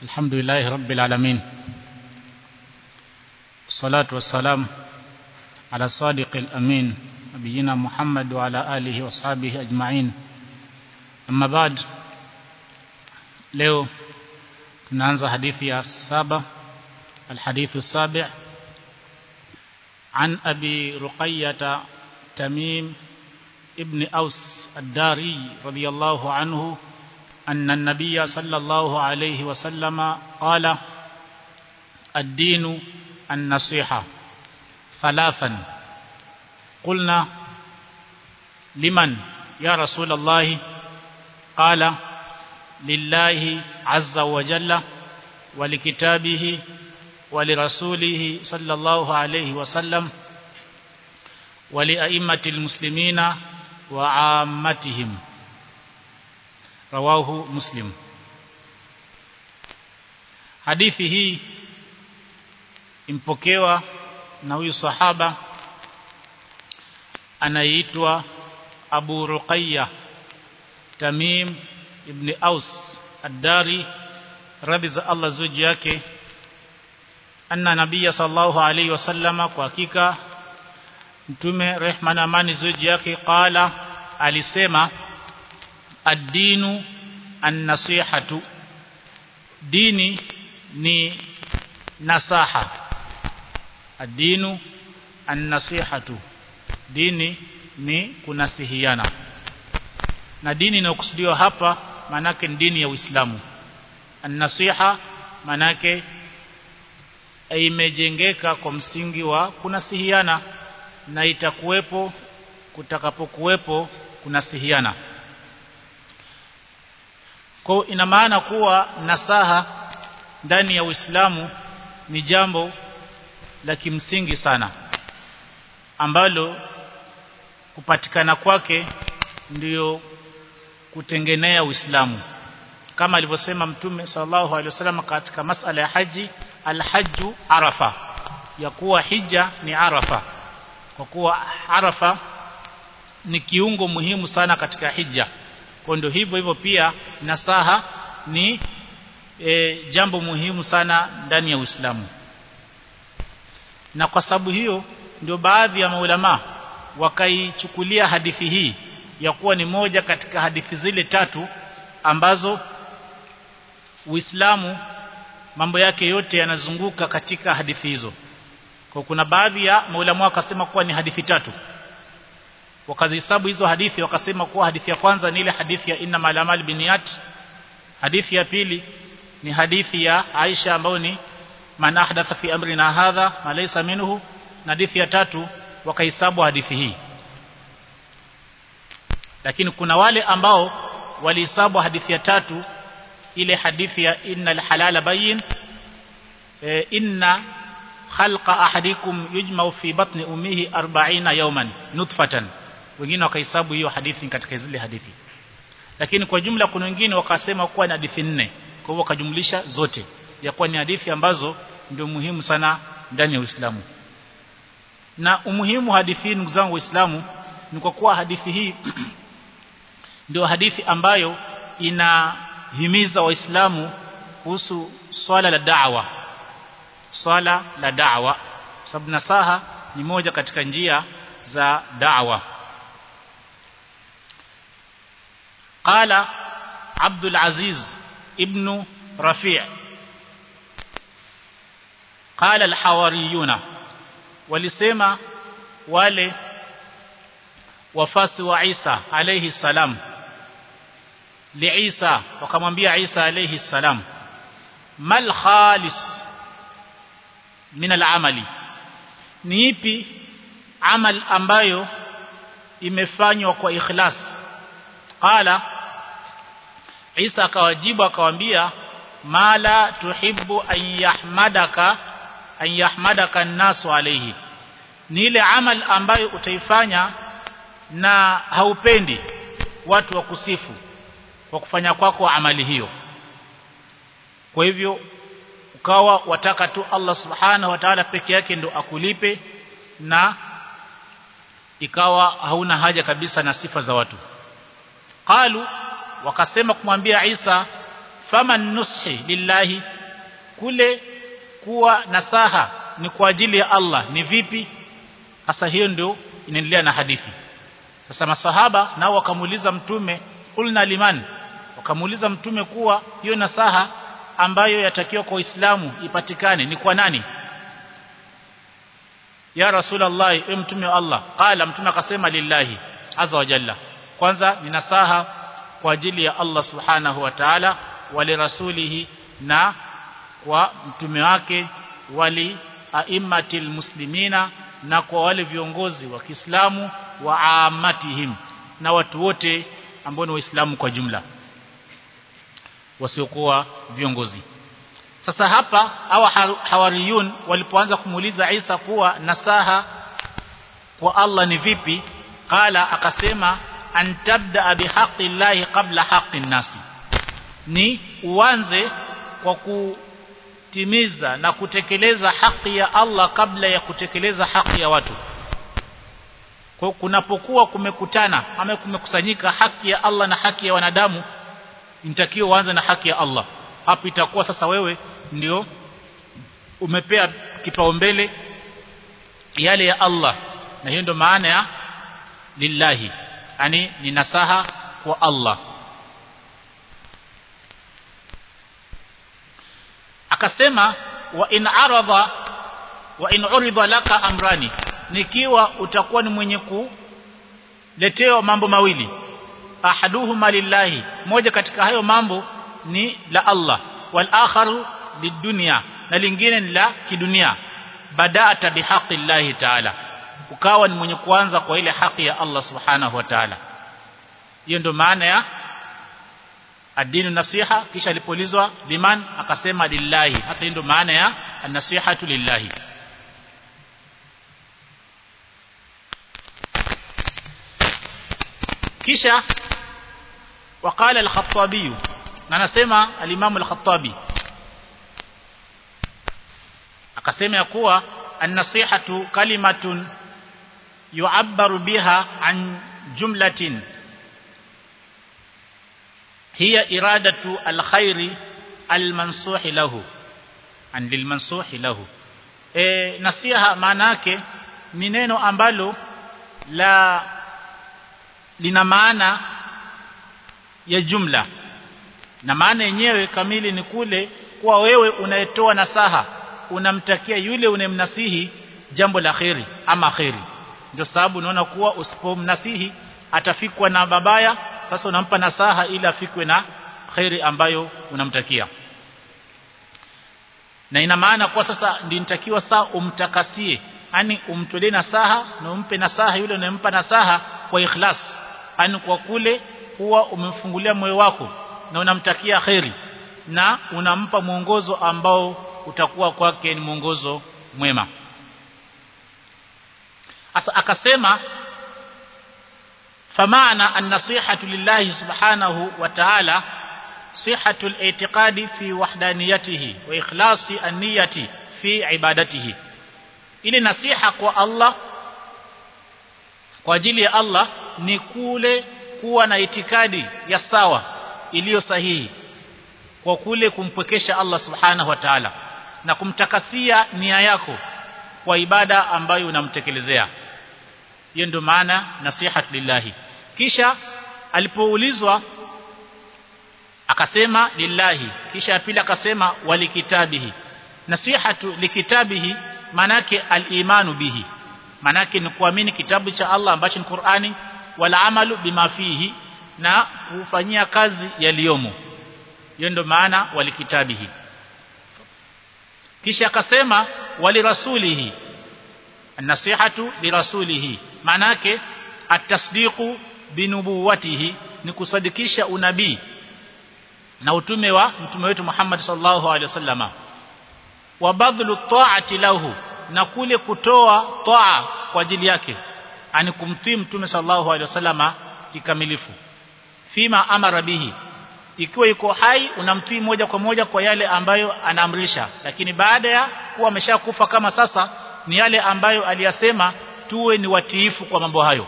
الحمد لله رب العالمين والصلاة والسلام على الصادق الأمين نبينا محمد وعلى آله وأصحابه أجمعين أما بعد leo tunaanza hadithi ya saba الحديث السابع عن أبي رقية تميم ابن أوس الداري رضي الله عنه أن النبي صلى الله عليه وسلم قال الدين النصيحة ثلاثا قلنا لمن يا رسول الله قال لله عز وجل ولكتابه ولرسوله صلى الله عليه وسلم ولأئمة المسلمين وعامتهم رواه مسلم hadithi hii impokewa na huyu sahaba anaitwa Abu Ruqayya Tamim ibn Aus Ad-Dari radhi za Allah zuji yake anna nabiyya sallallahu alayhi wasallama kwa hakika mtume rehma na amani zuji yake qala alisema ad-dinu an-nasihatu dini ni nasaha ad-dinu an-nasihatu dini ni kunasihiana na dini inayokusudiwa hapa manake ni dini ya Uislamu an-nasiha manake imejengeka kwa msingi wa kunasihiana na itakuwepo kutakapokuwepo kunasihiana kwa ina maana kuwa nasaha ndani ya Uislamu ni jambo la kimsingi sana ambalo kupatikana kwake ndiyo kutengenea Uislamu kama alivyosema Mtume sallallahu alaihi wasallam katika masala ya haji alhajju arafa ya kuwa hija ni arafa kwa kuwa arafa ni kiungo muhimu sana katika hija kwa ndio hivyo hivyo pia nasaha ni e, jambo muhimu sana ndani ya Uislamu na kwa sababu hiyo ndio baadhi ya maulama wakaichukulia hadithi hii ya kuwa ni moja katika hadithi zile tatu ambazo Uislamu mambo yake yote yanazunguka katika hadithi hizo kwa kuna baadhi ya maulama wakasema kuwa ni hadithi tatu wakazihesabu hizo hadithi wakasema kuwa hadithi ya kwanza ni ile hadithi ya inna malamal biniyat hadithi ya pili ni hadithi ya Aisha ambayo ni man ahdatha fi amrina hadha ma laysa minhu na hadithi ya tatu wakahesabu hadithi hii lakini kuna wale ambao walihesabu hadithi ya tatu ile hadithi ya innal halala bayin e, inna khalqa ahadikum yujma'u fi batni ummihi 40 yawman nutfatan wengine wakahesabu hiyo hadithi katika zile hadithi lakini kwa jumla kuna wengine wakasema kuwa ni hadithi nne kwa hivyo wakajumlisha zote ya kuwa ni hadithi ambazo ndio muhimu sana ndani ya Uislamu na umuhimu hadithi hii ndugu zangu waislamu ni kwa kuwa hadithi hii ndio hadithi ambayo inahimiza waislamu kuhusu swala la da'wa swala la da'wa sababu nasaha ni moja katika njia za da'wa قال عبد العزيز ابن رفيع قال الحواريون walisema wale wafasi wa Isa alayhi salam li Isa wakamwambia Isa alayhi salam mal khalis min al-amali ni ipi amal ambayo imefanywa kwa ikhlas qala Isa akawajibu akawaambia mala tuhibbu an yahmadaka an yahmadaka an-nasu alayhi ni ile amal ambayo utaifanya na haupendi watu wakusifu kwa kufanya kwako kwa amali hiyo kwa hivyo ukawa wataka tu Allah subhanahu wa ta'ala peke yake ndo akulipe na ikawa hauna haja kabisa na sifa za watu qalu wakasema kumwambia Isa faman nushi lillahi kule kuwa nasaha ni kwa ajili ya Allah ni vipi sasa hiyo ndio inaendelea na hadithi sasa masahaba nao wakamuuliza mtume kulna liman wakamuuliza mtume kuwa hiyo nasaha ambayo yatakiwa kwa Uislamu ipatikane ni kwa nani ya rasulullah e mtume wa Allah qala mtume akasema lillahi azza wa jalla kwanza ni nasaha kwa ajili ya Allah subhanahu wa ta'ala wali rasulihi na kwa mtume wake wali aimmatil muslimina na kwa wale viongozi wa Kiislamu wa amatihim na watu wote ambao ni waislamu kwa jumla wasiokuwa viongozi sasa hapa hawa hawariyun walipoanza kumuuliza Isa kuwa nasaha kwa Allah ni vipi qala akasema antabda bihaqqi llahi qabla haqqi nasi ni uanze kwa kutimiza na kutekeleza haki ya Allah kabla ya kutekeleza haki ya watu kwa kunapokuwa kumekutana ama kumekusanyika haki ya Allah na haki ya wanadamu inatakiwa uanze na haki ya Allah hapo itakuwa sasa wewe ndio umepea kipaumbele yale ya Allah na hiyo ndio maana ya lillahi yani ni nasaha kwa Allah akasema wa in arada wa in urida laka amrani nikiwa utakuwa ni mwenye kuletewa mambo mawili ahaduhuma lillahi moja katika hayo mambo ni la Allah wal akharu lidunya na lingine ni la kidunia bada'ata bihaqqi llahi ta'ala ukawa ni mwenye kuanza kwa ile haki ya Allah subhanahu wa ta'ala hiyo ndio maana ya adinu nasiha kisha alipolizwa liman akasema lillahi hasa hiyo ndio maana ya an-nasihatu lillahi kisha وقال الخطابي anasema al-Imam al-Khattabi akasema ya kuwa an-nasihatu kalimatun yu'abbaru biha an jumlatin hiya iradatu al-khairi al-mansuhi lahu an lil-mansuhi lahu e, nasiha maana yake ni neno ambalo la lina maana ya jumla na maana yenyewe kamili ni kule kuwa wewe unayetoa nasaha unamtakia yule unemnasihi jambo la kheri ama kheri ndio sababu unaona kuwa usipomnasihi atafikwa na babaya sasa unampa nasaha ili afikwe na kheri ambayo unamtakia na ina maana kwa sasa ndio nitakiwa saa umtakasie yani umtolee nasaha na umpe nasaha yule unayempa nasaha kwa ikhlas yani kwa kule huwa umemfungulia moyo wako na unamtakia kheri na unampa mwongozo ambao utakuwa kwake ni mwongozo mwema asa akasema فمعنى النصيحة لله سبحانه وتعالى صحة الاعتقاد في وحدانيته وإخلاص النية في عبادته ili nasiha kwa Allah kwa ajili ya Allah ni kule kuwa na itikadi ya sawa iliyo sahihi kwa kule kumpwekesha Allah subhanahu wa ta'ala na kumtakasia nia yako kwa ibada ambayo unamtekelezea hiyo ndio maana nasihat lillahi kisha alipoulizwa akasema lillahi kisha pili akasema walikitabihi nasihatu likitabihi manake al-imanu bihi manake ni kuamini kitabu cha Allah ambacho ni Qur'ani wala amalu bima fihi na kufanyia kazi yaliyomo hiyo ndio maana walikitabihi kisha akasema walirasulihi an-nasihatu lirasulihi manake at-tasdiqu binubuwatihi ni kusadikisha unabii na utume wa mtume wetu Muhammad sallallahu alaihi wasallama wa badlu ta'ati lahu na kule kutoa taa kwa ajili yake ani kumtii mtume sallallahu alaihi wasallama kikamilifu fima amara bihi ikiwa yuko hai unamtii moja kwa moja kwa yale ambayo anaamrisha lakini baada ya kuwa ameshakufa kama sasa ni yale ambayo aliyasema tuwe ni watiifu kwa mambo hayo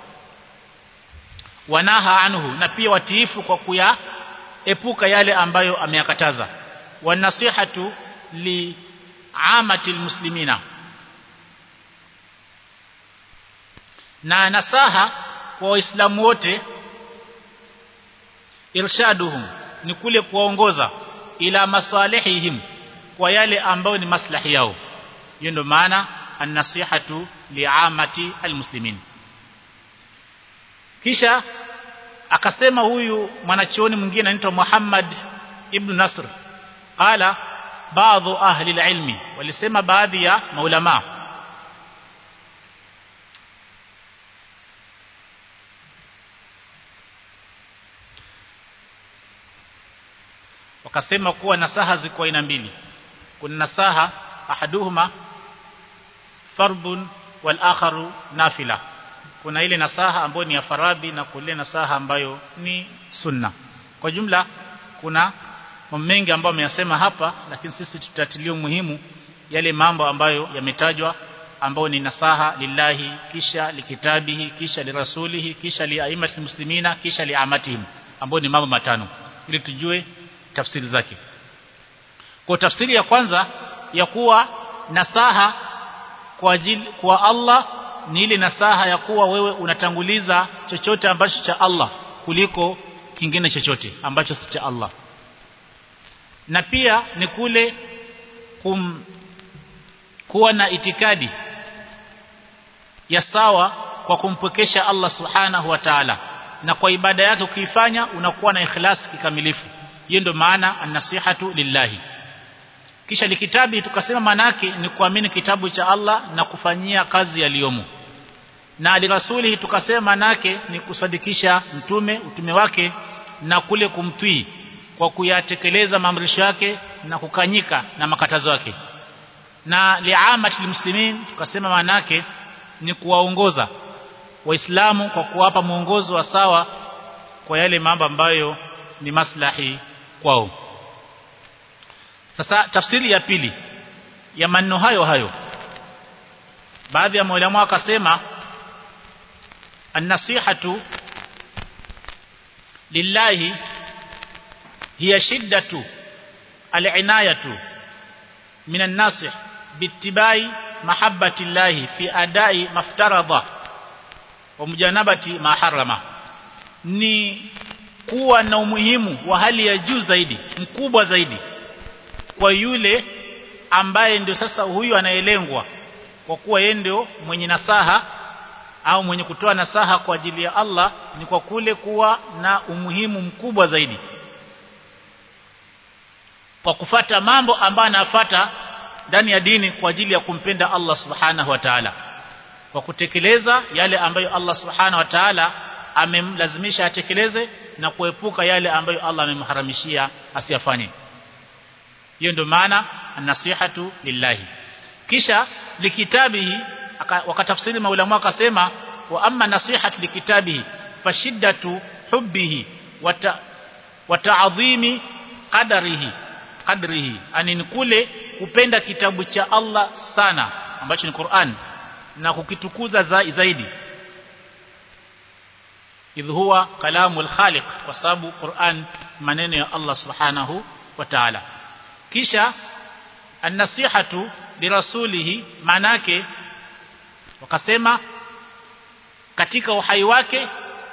wanaha anhu na pia watiifu kwa kuyaepuka yale ambayo ameyakataza wanasihatu li'amati almuslimina na nasaha kwa waislamu wote irshaduhum ni kule kuwaongoza ila masalihihim kwa yale ambayo ni maslahi yao hiyo ndio maana an-nasihatu li'amati almuslimin kisha akasema huyu mwanachuoni mwingine anaitwa Muhammad ibn Nasr qala baadhi ahli alilmi walisema baadhi ya maulama wakasema kuwa nasaha ziko aina mbili kuna nasaha ahaduhuma fardun wal akharu nafila kuna ile nasaha ambayo ni ya faradhi na kule nasaha ambayo ni sunna kwa jumla kuna mambo mengi ambayo ameyasema hapa lakini sisi tutatilia muhimu yale mambo ambayo yametajwa ambayo ni nasaha lillahi kisha likitabihi kisha lirasulihi kisha liaimatil muslimina kisha liamatihim ambayo ni mambo matano ili tujue tafsiri zake kwa tafsiri ya kwanza ya kuwa nasaha kwa ajili kwa Allah ni ile nasaha ya kuwa wewe unatanguliza chochote ambacho cha Allah kuliko kingine chochote ambacho si cha Allah na pia ni kule kum, kuwa na itikadi ya sawa kwa kumpwekesha Allah subhanahu wa ta'ala na kwa ibada yake ukiifanya unakuwa na ikhlas kikamilifu hiyo ndio maana an-nasihatu lillahi kisha likitabi tukasema manake ni kuamini kitabu cha Allah na kufanyia kazi yaliyomo na alirasulihi tukasema manake ni kusadikisha mtume utume wake na kule kumtwii kwa kuyatekeleza maamrisho yake na kukanyika na makatazo yake na liamati muslimin tukasema manake ni kuwaongoza waislamu kwa kuwapa mwongozo wa sawa kwa yale mambo ambayo ni maslahi kwao sasa tafsiri ya pili ya maneno hayo hayo baadhi ya maulama wakasema an-nasihatu lillahi hiya shiddatu al-inayatu min an-nasih biittibai mahabbati llahi fi adai maftarada wa mujanabati ma harama ni kuwa na umuhimu wa hali ya juu zaidi mkubwa zaidi kwa yule ambaye ndio sasa huyu anaelengwa kwa kuwa yeye ndio mwenye nasaha au mwenye kutoa nasaha kwa ajili ya Allah ni kwa kule kuwa na umuhimu mkubwa zaidi kwa kufata mambo ambayo anafata ndani ya dini kwa ajili ya kumpenda Allah subhanahu wa ta'ala kwa kutekeleza yale ambayo Allah subhanahu wa ta'ala amemlazimisha atekeleze na kuepuka yale ambayo Allah amemharamishia asiyafanye hiyo ndio maana nasihatu lillahi kisha likitabihi wakatafsiri maulama wakasema wa amma nasihatu likitabihi fashiddatu hubbihi wa ta'dhimi qadarihi qadrihi ani kule kupenda kitabu cha Allah sana ambacho ni Qur'an na kukitukuza zaidi idh huwa kalamul khaliq kwa sababu Qur'an maneno ya Allah subhanahu wa ta'ala kisha an-nasihatu lirasulihi manake wakasema katika uhai wake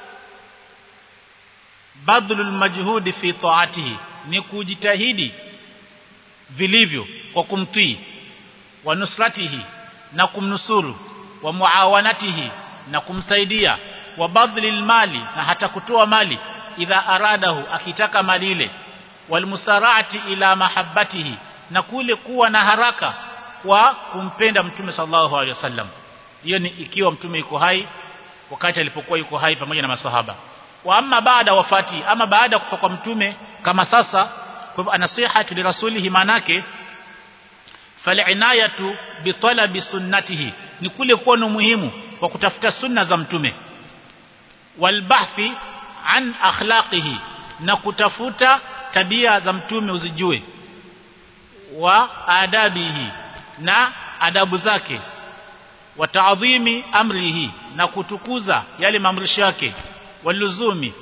badlul majhudi fi ta'atihi ni kujitahidi vilivyo kwa kumtii wa nusratihi na kumnusuru wa muawanatihi na kumsaidia wa badlil mali na hata kutoa mali idha aradahu akitaka mali ile walmusarati ila mahabbatihi na kule kuwa na haraka kwa kumpenda mtume sallallahu alaihi wasallam hiyo ni ikiwa mtume yuko hai wakati alipokuwa yuko hai pamoja na masahaba wa amma baada wafati ama baada kufa kwa mtume kama sasa kwa anasihatu li rasulihi manake falinayatu bi talabi sunnatihi ni kule kuwa na muhimu kwa kutafuta sunna za mtume walbahthi an akhlaqihi na kutafuta tabia za mtume uzijue wa adabihi na adabu zake wa taadhimi amrihi na kutukuza yale maamrisho yake waluzumi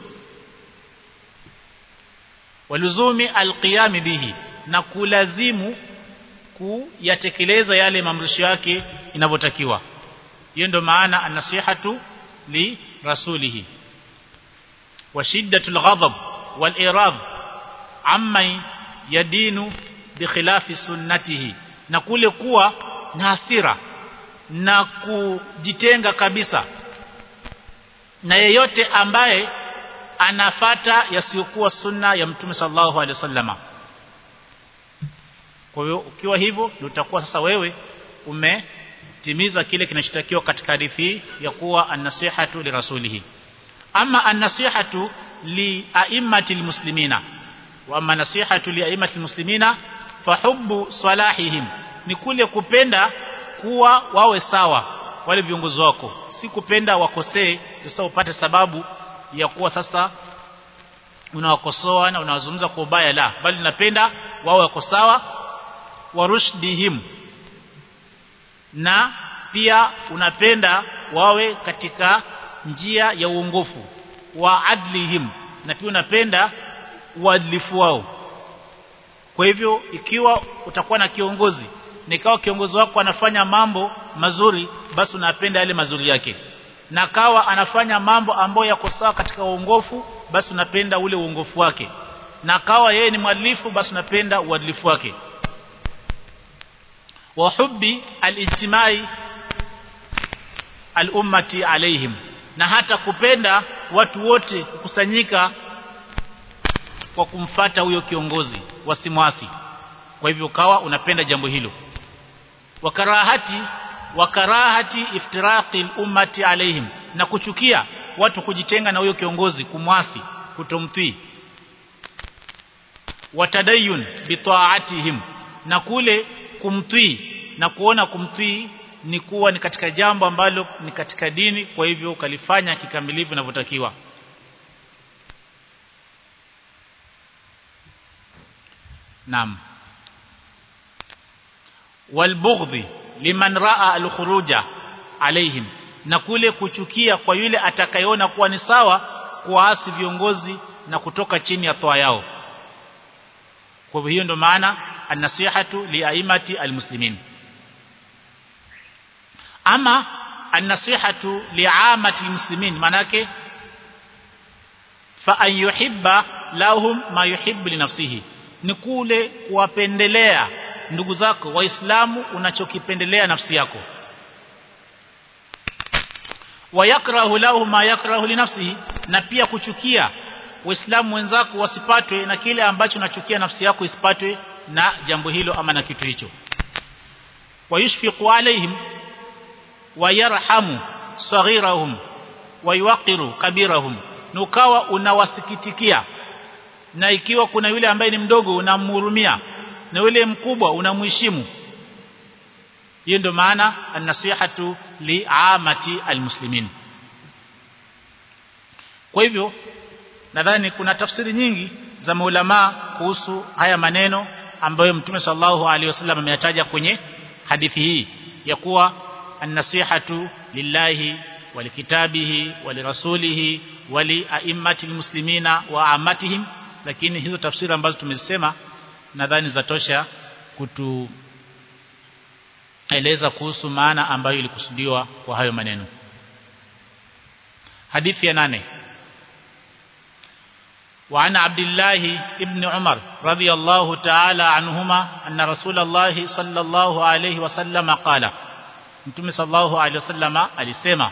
waluzumi alqiyam bihi na kulazimu kuyatekeleza yale maamrisho yake inavyotakiwa hiyo ndio maana an-nasihatu li rasulihi wa shiddatul ghadab wal irad amma yadinu bi khilafi sunnatihi na kule kuwa na hasira na kujitenga kabisa na yeyote ambaye anafata yasiyokuwa sunna ya mtume sallallahu alaihi wasallama kwa hiyo ukiwa hivyo ndio utakuwa sasa wewe umetimiza kile kinachotakiwa katika hadithi ya kuwa an-nasihatu li rasulihi ama an-nasihatu li a'immati muslimina wa amma nasihatu li a'immati muslimina fa hubbu salahihim ni kule kupenda kuwa wawe sawa wale viongozi wako si kupenda wakosee sasa upate sababu ya kuwa sasa unawakosoa na unawazungumza kwa ubaya la bali napenda wawe wako sawa warushdihim na pia unapenda wawe katika njia ya uongofu wa adlihim na pia unapenda uadilifu wao kwa hivyo ikiwa utakuwa na kiongozi nikawa kiongozi wako anafanya mambo mazuri basi unapenda yale mazuri yake na kawa anafanya mambo ambayo yako sawa katika uongofu basi unapenda ule uongofu wake na kawa yeye ni mwadilifu basi unapenda uadilifu wake wa hubbi alijtimai al-ummati alaihim na hata kupenda watu wote kukusanyika kwa kumfata huyo kiongozi wasimwasi kwa hivyo kawa unapenda jambo hilo wakarahati wakarahati iftiraqi ummati alaihim na kuchukia watu kujitenga na huyo kiongozi kumwasi kutomtii watadayun bitaatihim na kule kumtii na kuona kumtii ni kuwa ni katika jambo ambalo ni katika dini kwa hivyo ukalifanya kikamilifu inavyotakiwa Naam walbughdhi liman raa alkhuruja alaihim na kule kuchukia kwa yule atakayeona kuwa ni sawa kuasi viongozi na kutoka chini ya toa yao kwa hiyo ndio maana an-nasihatu liaimati almuslimin ama an-nasihatu liamati almuslimin manake fa an yuhibba lahum ma yuhibbu li nafsihi ni kule kuwapendelea ndugu zako waislamu unachokipendelea nafsi yako wayakrahu lahu ma yakrahu li nafsihi na pia kuchukia waislamu wenzako wasipatwe na kile ambacho unachukia nafsi yako isipatwe na jambo hilo ama na kitu hicho wayushfiqu alaihim wayarhamu saghirahum wayuqiru kabirahum nukawa unawasikitikia na ikiwa kuna yule ambaye ni mdogo unamhurumia na yule mkubwa unamheshimu hiyo ndio maana an-nasihatu li'amati almuslimin kwa hivyo nadhani kuna tafsiri nyingi za maulama kuhusu haya maneno ambayo mtume sallallahu alaihi wasallam ameyataja kwenye hadithi hii ya kuwa an-nasihatu lillahi walikitabihi walirasulihi wali a'immati almuslimina wa amatihim lakini hizo tafsiri ambazo tumezisema nadhani zatosha kutueleza kuhusu maana ambayo ilikusudiwa kwa hayo maneno hadithi ya nane وعن عبد الله ابن عمر رضي الله تعالى عنهما أن رسول الله صلى الله عليه وسلم قال Mtume sallallahu alaihi wasallama alisema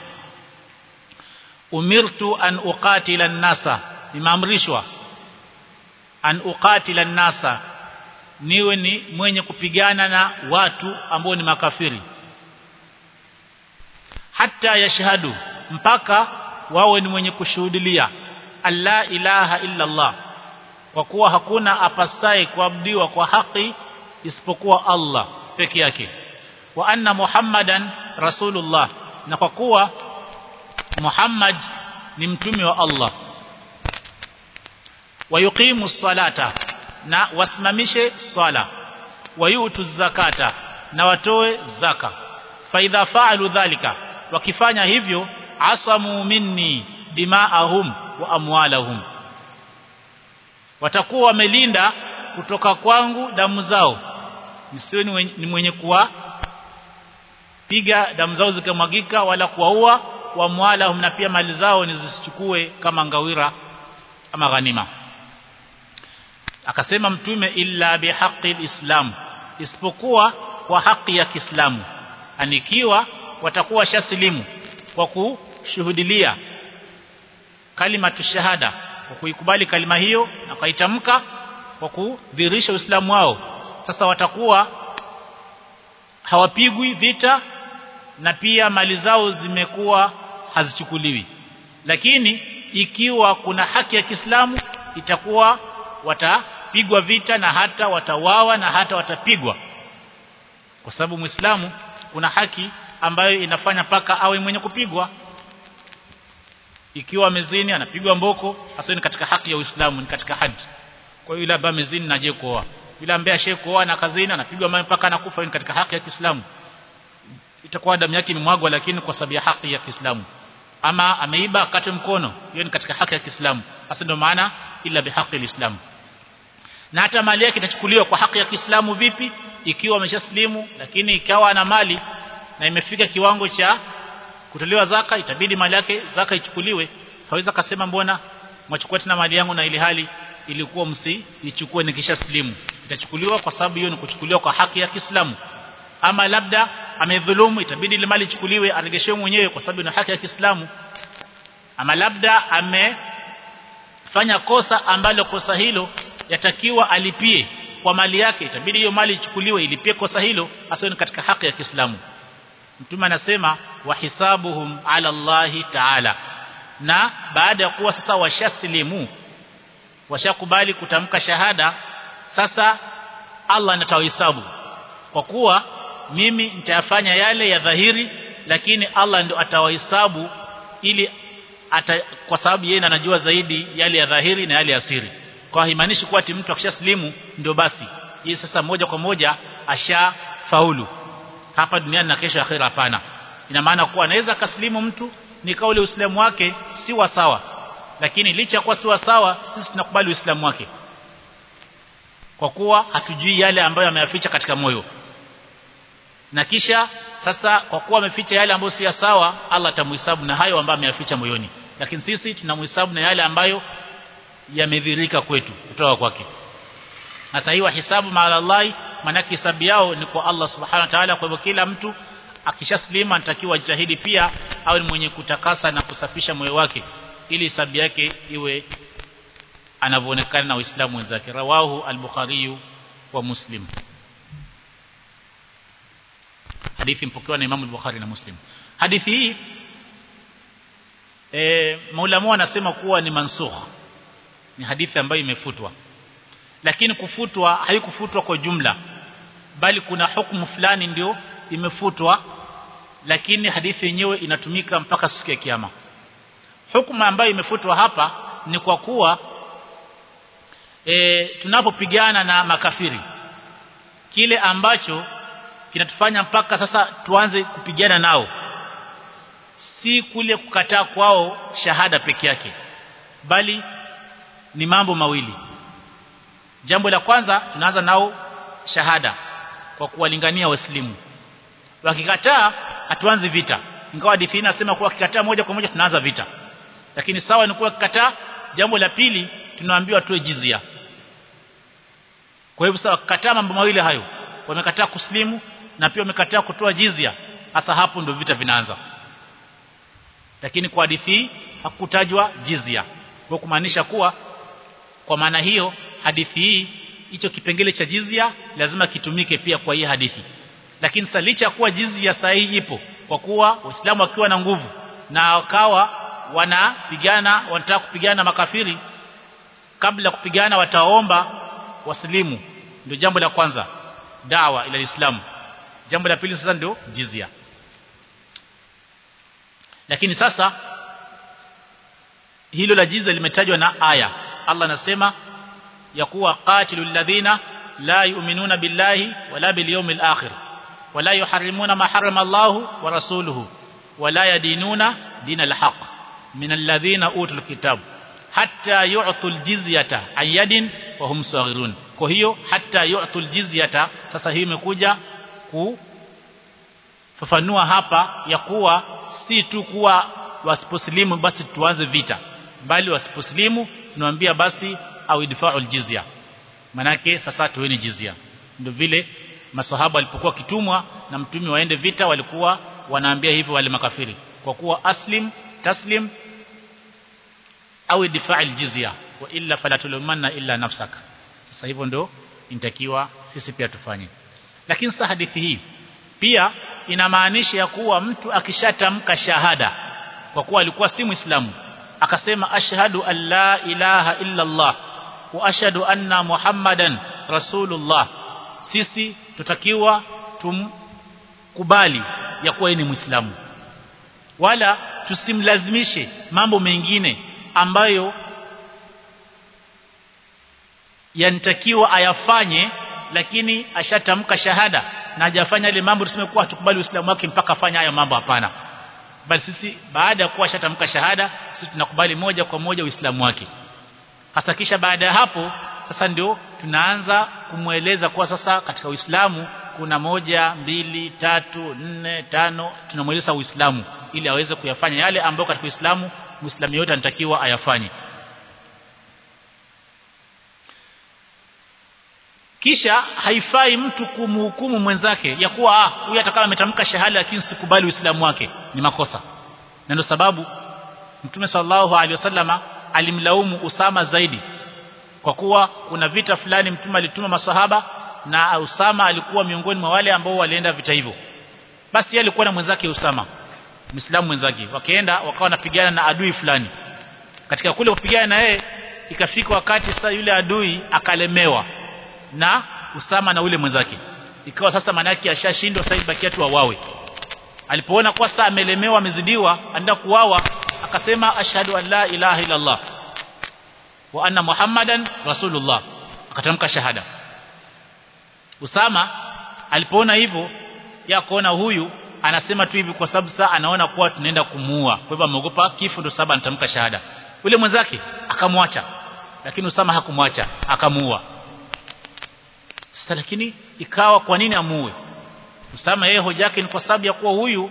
umirtu an uqatila an-nasa nimeamrishwa an uqatila an-nasa niwe ni mwenye kupigana na watu ambao ni makafiri hata yashhadu mpaka wawe ni mwenye kushuhudilia alla ilaha illa Allah kwa kuwa hakuna apasaye kuabudiwa kwa haki isipokuwa Allah peke yake wa anna muhammadan rasulullah na kwa kuwa Muhammad ni mtume wa Allah wayuqimu salata na wasimamishe swala wayutu zakata na watoe zaka faidha faalu dhalika wakifanya hivyo asamu minni dimaahum wa amwalahum watakuwa wamelinda kutoka kwangu damu zao msiwe ni mwenye kuwa piga damu zao zikamwagika wala kuwaua wamwala na pia mali zao nizisichukue kama ngawira ama ghanima akasema mtume illa bihaqi islam isipokuwa kwa haki ya Kiislamu anikiwa watakuwa shasilimu kwa kushuhudilia kalima tushahada kwa kuikubali kalima hiyo na kaitamka kwa kudhihirisha Uislamu wao sasa watakuwa hawapigwi vita na pia mali zao zimekuwa hazichukuliwi lakini ikiwa kuna haki ya Kiislamu itakuwa watapigwa vita na hata watawawa na hata watapigwa kwa sababu Muislamu kuna haki ambayo inafanya paka awe mwenye kupigwa ikiwa mezini anapigwa mboko hasa ni katika haki ya Uislamu ni katika haji kwa hiyo yule ambaye mezini naje kuoa yule ambaye ashayekoa na kazini anapigwa mawe mpaka anakufa ni katika haki ya Kiislamu itakuwa damu yake imemwagwa lakini kwa sababu ya haki ya Kiislamu ama ameiba akate mkono hiyo ni katika haki ya Kiislamu hasa ndio maana ila bihaqi alislam na hata mali yake itachukuliwa kwa haki ya Kiislamu vipi ikiwa ameshaslimu lakini ikawa ana mali na imefika kiwango cha kutolewa zaka itabidi mali yake zaka ichukuliwe haweza kasema mbona mwachukua tena mali yangu na ili hali ilikuwa msi ichukue nikishaslimu itachukuliwa kwa sababu hiyo ni kuchukuliwa kwa haki ya Kiislamu ama labda amedhulumu itabidi ile mali ichukuliwe aregeshewe mwenyewe kwa sababu ni haki ya Kiislamu ama labda amefanya kosa ambalo kosa hilo yatakiwa alipie kwa mali yake itabidi hiyo mali ichukuliwe ilipie kosa hilo hasa ni katika haki ya Kiislamu Mtume anasema wahisabuhum ala Allahi ta'ala na baada ya kuwa sasa washasilimu washakubali kutamka shahada sasa Allah anatawahesabu kwa kuwa mimi nitayafanya yale ya dhahiri lakini Allah ndio atawahesabu ili ata, kwa sababu yeye anajua zaidi yale ya dhahiri na yale ya siri kwa haimaanishi kuwa ati mtu akishaslimu ndio basi hii sasa moja kwa moja ashafaulu hapa duniani na kesho akhira hapana ina maana kuwa anaweza kaslimu mtu ni kauli uislamu wake si wa sawa lakini licha kuwa si wa sawa sisi tunakubali uislamu wake kwa kuwa hatujui yale ambayo ameyaficha katika moyo na kisha sasa kwa kuwa ameficha yale ambayo si sawa Allah atamhesabu na hayo ambayo ameyaficha moyoni lakini sisi tunamhesabu na yale ambayo yamedhirika kwetu kutoka kwake sasa hiyo hisabu maala Allah maana hisabu yao ni kwa Allah subhanahu wa ta'ala kwa hivyo kila mtu akishaslima anatakiwa ajitahidi pia awe ni mwenye kutakasa na kusafisha moyo wake ili hisabu yake iwe anavyoonekana na waislamu wenzake rawahu al-bukhari wa muslim hadithi mpokewa na Imam al-Bukhari na Muslim hadithi hii e, maulama wanasema kuwa ni mansukh ni hadithi ambayo imefutwa lakini kufutwa haikufutwa kwa jumla bali kuna hukumu fulani ndio imefutwa lakini hadithi yenyewe inatumika mpaka siku ya kiyama hukumu ambayo imefutwa hapa ni kwa kuwa e, tunapopigana na makafiri kile ambacho kinatufanya mpaka sasa tuanze kupigana nao si kule kukataa kwao shahada peke yake bali ni mambo mawili jambo la kwanza tunaanza nao shahada kwa kuwalingania waislamu wakikataa hatuanzi vita ingawa hadithi inasema kuwa kikataa moja kwa moja tunaanza vita lakini sawa ni kuwa kikataa jambo la pili tunaambiwa tuwe jizia kwa hivyo sawa kikataa mambo mawili hayo wamekataa kuslimu na pia wamekataa kutoa jizia hasa hapo ndio vita vinaanza lakini kwa hadithi hakutajwa jizia kwa kumaanisha kuwa kwa maana hiyo hadithi hii hicho kipengele cha jizia lazima kitumike pia kwa hii hadithi lakini sasa licha kuwa jizia sahihi ipo kwa kuwa waislamu wakiwa na nguvu na wakawa wanapigana wanataka kupigana makafiri kabla kupigana wataomba waslimu ndio jambo la kwanza dawa ila Uislamu jambo la pili sasa ndio jizia lakini sasa hilo la jizia limetajwa na aya Allah anasema ya kuwa qatilul ladhina la yu'minuna billahi wala bil yawmil akhir wala yuharrimuna ma harrama Allah wa rasuluhu wala yadinuna dinal haqq min alladhina utul kitab hatta yu'tul jizyata an yadin wa hum saghirun kwa hiyo hata yu'tul jizyata sasa hii imekuja kufafanua hapa ya kuwa si tu kuwa wasiposlimu basi tuanze vita bali wasiposlimu tunawaambia basi au idfa'ul jizya manake sasa tuweni jizya ndio vile maswahaba walipokuwa kitumwa na mtume waende vita walikuwa wanaambia hivyo wale makafiri kwa kuwa aslim taslim au idfa'il jizya wa illa fala tulumanna illa nafsaka sasa hivyo ndo inatakiwa sisi pia tufanye lakini sasa hadithi hii pia inamaanisha ya kuwa mtu akishatamka shahada kwa kuwa alikuwa si muislamu akasema ashhadu an la ilaha illa Allah wa ashhadu anna muhammadan rasulullah sisi tutakiwa tumkubali ya kuwa ni muislamu wala tusimlazimishe mambo mengine ambayo yanatakiwa ayafanye lakini ashatamka shahada na hajafanya ile mambo tuseme kuwa hatukubali uislamu wake mpaka afanye haya mambo hapana bali sisi baada ya kuwa ashatamka shahada sisi tunakubali moja kwa moja uislamu wake hasa kisha baada ya hapo sasa ndio tunaanza kumweleza kuwa sasa katika uislamu kuna moja mbili tatu nne tano tunamweleza uislamu ili aweze kuyafanya yale ambayo katika uislamu muislamu yote anatakiwa ayafanye kisha haifai mtu kumhukumu mwenzake ya kuwa ah huyu atakama ametamka shahada lakini sikubali uislamu wake ni makosa na ndio sababu mtume sallallahu alaihi wasallama alimlaumu Usama zaidi kwa kuwa kuna vita fulani mtume alituma maswahaba na Usama alikuwa miongoni mwa wale ambao walienda vita hivyo basi yeye alikuwa na mwenzake Usama Muislamu mwenzake wakaenda wakawa wanapigana na adui fulani katika kule kupigana na yeye ikafika wakati sasa yule adui akalemewa na Usama na ule mwenzake ikawa sasa manaki ashashindwa sasa ibakia tu wawawe alipoona kwa sasa amelemewa amezidiwa anaenda kuwawa akasema ashhadu an la ilaha illa Allah wa anna muhammadan rasulullah akatamka shahada Usama alipoona hivyo ya kuona huyu anasema tu hivi kwa sababu saa anaona kuwa tunaenda kumuua kwa hivyo ameogopa kifo ndio sababu anatamka shahada ule mwenzake akamwacha lakini Usama hakumwacha akamuua sasa lakini ikawa kwa nini amuue Usama yeye hoja yake ni kwa sababu ya kuwa huyu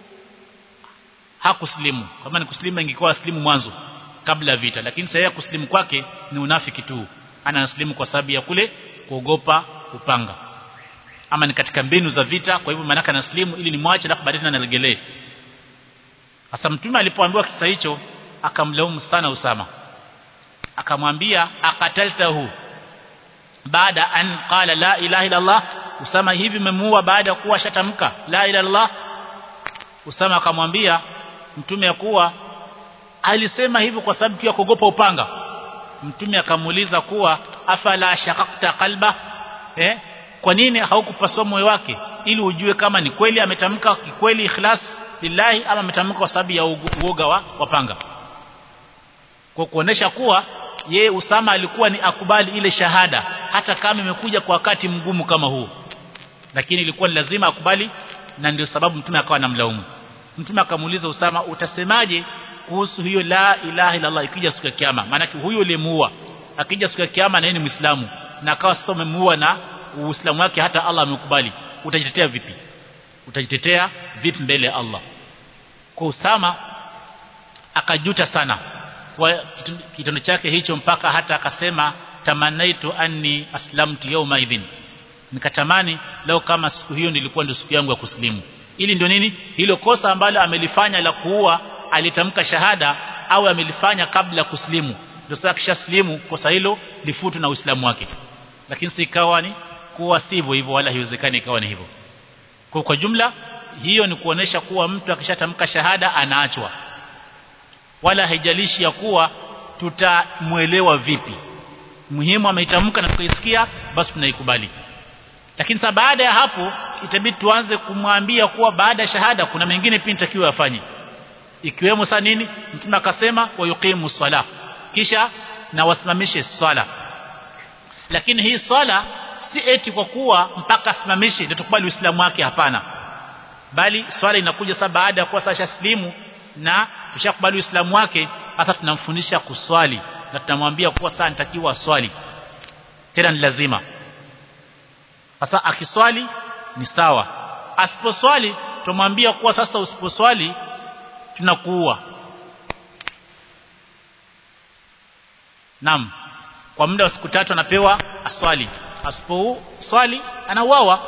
hakuslimu kama ni kuslimu ingekuwa aslimu mwanzo kabla vita lakini sasa yeye kuslimu kwake ni unafiki tu ana aslimu kwa sababu ya kule kuogopa upanga ama ni katika mbinu za vita kwa hivyo maana anaslimu ili nimwache alafu baadaye anaregelee sasa mtume alipoambiwa kisa hicho akamlaumu sana Usama akamwambia akataltahu baada an qala la ilaha illa Allah Usama hivi umemuua baada ya kuwa shatamka la ilaha illa Allah Usama akamwambia mtume ya kuwa alisema hivyo kwa sababu ya kuogopa upanga mtume akamuuliza kuwa afala shaqaqta qalba eh kwa nini haukupasua moyo wake ili ujue kama ni kweli ametamka kikweli ikhlas lillahi ama ametamka kwa sababu ya uoga wa wapanga kwa kuonesha kuwa ye Usama alikuwa ni akubali ile shahada hata kama imekuja kwa wakati mgumu kama huu lakini ilikuwa ni lazima akubali na ndio sababu mtume akawa anamlaumu mtume akamuuliza Usama utasemaje kuhusu hiyo la ilaha illa Allah ikija siku ya kiyama maana huyo uliyemuua akija siku ya kiyama na yeye ni Muislamu na akawa sasa umemuua na Uislamu wake hata Allah amekubali utajitetea vipi utajitetea vipi mbele ya Allah kwa Usama akajuta sana kwa kitendo chake hicho mpaka hata akasema tamanaitu anni aslamtu yawma idhin nikatamani leo kama siku hiyo nilikuwa ndio siku yangu ya kuslimu ili ndio nini hilo kosa ambalo amelifanya la kuua alitamka shahada au amelifanya kabla kuslimu ndio sasa kishaslimu kosa hilo lifutu na uislamu wake lakini si ikawa ni kuwa sivyo hivyo wala haiwezekani ikawa ni hivyo kwa kwa jumla hiyo ni kuonesha kuwa mtu akishatamka shahada anaachwa wala haijalishi ya kuwa tutamuelewa vipi muhimu ameitamka na tukaisikia basi tunaikubali lakini sasa baada ya hapo itabidi tuanze kumwambia kuwa baada ya shahada kuna mengine pia nitakiwa afanye ikiwemo saa nini mtume akasema wayuqimu sala kisha na wasimamishe swala lakini hii swala si eti kwa kuwa mpaka asimamishe ndio tukubali uislamu wake hapana bali swala inakuja sasa baada ya kuwa sasa slimu na tushakubali uislamu wake hata tunamfundisha kuswali na tunamwambia kuwa sasa nitakiwa swali tena ni lazima sasa akiswali ni sawa asiposwali tumwambia kuwa sasa usiposwali tunakuua Naam kwa muda wa siku tatu anapewa aswali asiposwali anauawa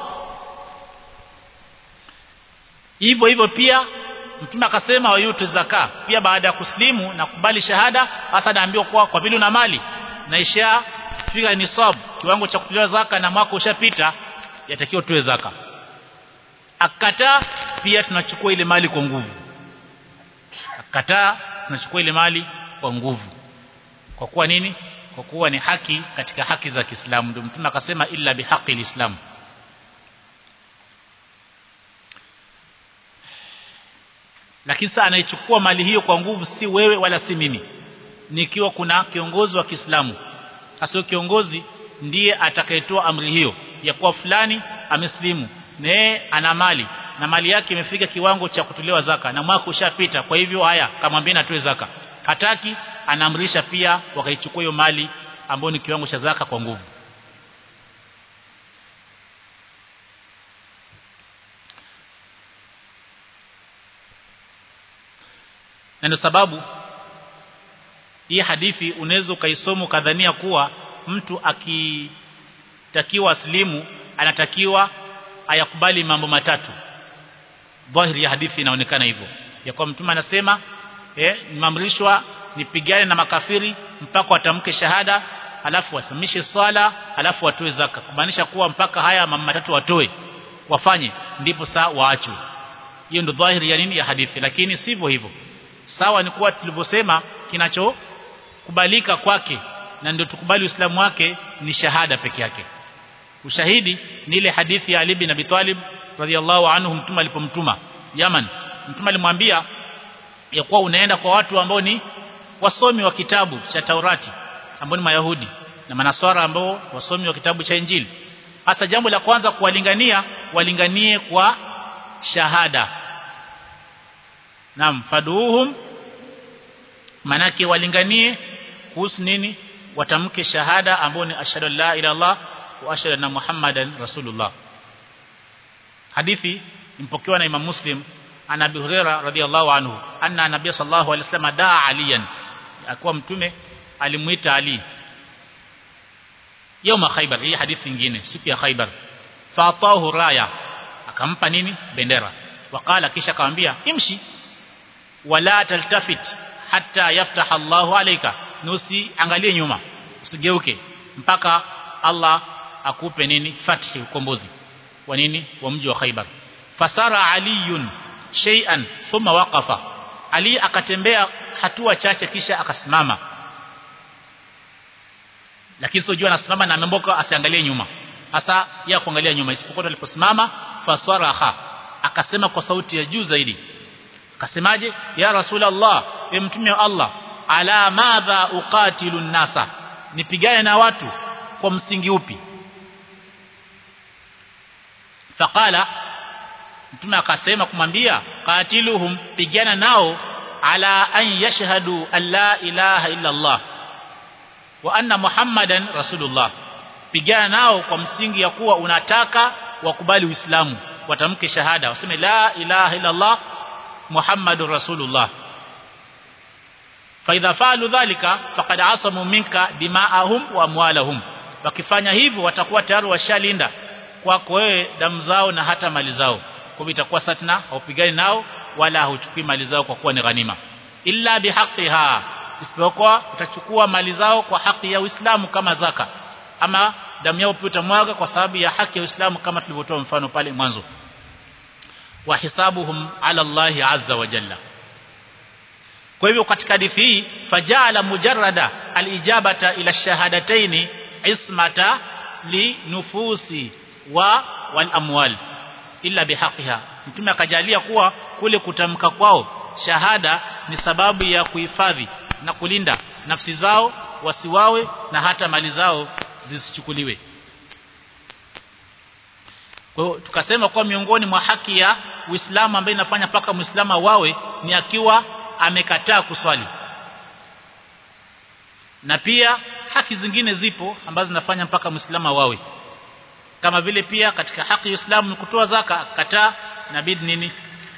hivyo hivyo pia mtume akasema wayutu zaka pia baada ya kuslimu na kubali shahada hasa anaambiwa kwa kwa vile una mali na isha fika nisab kiwango cha kutolewa zaka na mwaka ushapita yatakiwa tuwe zaka akataa pia tunachukua ile mali kwa nguvu akataa tunachukua ile mali kwa nguvu kwa kuwa nini kwa kuwa ni haki katika haki za Kiislamu ndio mtume akasema illa bihaqi alislam lakini sasa anaichukua mali hiyo kwa nguvu si wewe wala si mimi nikiwa kuna kiongozi wa Kiislamu asio kiongozi ndiye atakayetoa amri hiyo ya kuwa fulani ameslimu naye ana mali na mali yake imefika kiwango cha kutolewa zaka na mwaka ushapita kwa hivyo haya kamwambia atoe zaka hataki anaamrisha pia wakaichukua hiyo mali ambayo ni kiwango cha zaka kwa nguvu na ndio sababu hii hadithi unaweza ukaisoma kadhania kuwa mtu akitakiwa aslimu anatakiwa ayakubali mambo matatu dhahiri ya hadithi inaonekana hivyo ya kwa mtume anasema eh nimeamrishwa nipigane na makafiri mpaka watamke shahada alafu wasamishe swala alafu watoe zaka kumaanisha kuwa mpaka haya mambo matatu watoe wafanye ndipo saa waachwe hiyo ndio dhahiri ya nini ya hadithi lakini sivyo hivyo sawa ni kuwa tulivyosema kinachokubalika kwake na ndio tukubali uislamu wake ni shahada peke yake ushahidi ni ile hadithi ya Ali bin Abi Talib radhiallahu anhu mtume alipomtuma Yaman mtume alimwambia ya kuwa unaenda kwa watu ambao ni wasomi wa kitabu cha Taurati ambao ni Mayahudi na Manaswara ambao wasomi wa kitabu cha Injili hasa jambo la kwanza kuwalingania walinganie kwa shahada Naam faduhum manake walinganie kuhusu nini watamke shahada ambao ni ashhadu la ilaha illallah wa ashhadu anna muhammadan rasulullah hadithi impokewa na Imam Muslim ana Abi Huraira radhiyallahu anhu anna nabiy sallallahu alaihi wasallam daa aliyan akuwa mtume alimuita Ali yoma Khaybar hii hadithi nyingine siku ya Khaybar faatahu raya akampa nini bendera wakala kisha akamwambia imshi wala taltafit hatta yaftah Allahu alayka nusi angalie nyuma usigeuke mpaka Allah akupe nini fathi ukombozi wa nini wa mji wa Khaybar fasara aliyun shay'an thumma waqafa ali akatembea hatua chache kisha akasimama lakini sio jua anasimama na amemboka asiangalie nyuma hasa ya kuangalia nyuma isipokuwa aliposimama fasaraha akasema kwa sauti ya juu zaidi akasemaje ya rasulullah e mtume wa Allah ala madha uqatilu nasa nipigane na watu kwa msingi upi faqala mtume akasema kumwambia qatiluhum pigana nao ala an yashhadu an la ilaha illa Allah wa anna muhammadan rasulullah pigana nao kwa msingi ya kuwa unataka wakubali uislamu watamke shahada waseme la ilaha illa Allah muhammadur rasulullah fa idha fa'alu dhalika faqad asamu minka dima'ahum wa amwalahum wakifanya hivyo watakuwa tayari washalinda kwako wewe damu zao na hata mali zao kwa hivyo itakuwa satna haupigani nao wala hauchukui mali zao kwa kuwa ni ghanima illa bihaqiha isipokuwa utachukua mali zao kwa haki ya Uislamu kama zaka ama damu yao pia utamwaga kwa sababu ya haki ya Uislamu kama tulivyotoa mfano pale mwanzo wa hisabuhum ala Allah azza wa jalla kwa hivyo katika hadithi hii fajala mujarrada alijabata ila shahadataini ismata li nufusi wa wal amwal illa bihaqiha mtume akajalia kuwa kule kutamka kwao shahada ni sababu ya kuhifadhi na kulinda nafsi zao wasiwawe na hata mali zao zisichukuliwe kwa hiyo tukasema kwa miongoni mwa haki ya Uislamu ambaye inafanya paka Muislamu wawe ni akiwa amekataa kuswali na pia haki zingine zipo ambazo zinafanya mpaka muislamu awawe kama vile pia katika haki ya Uislamu ni kutoa zaka kataa inabidi nini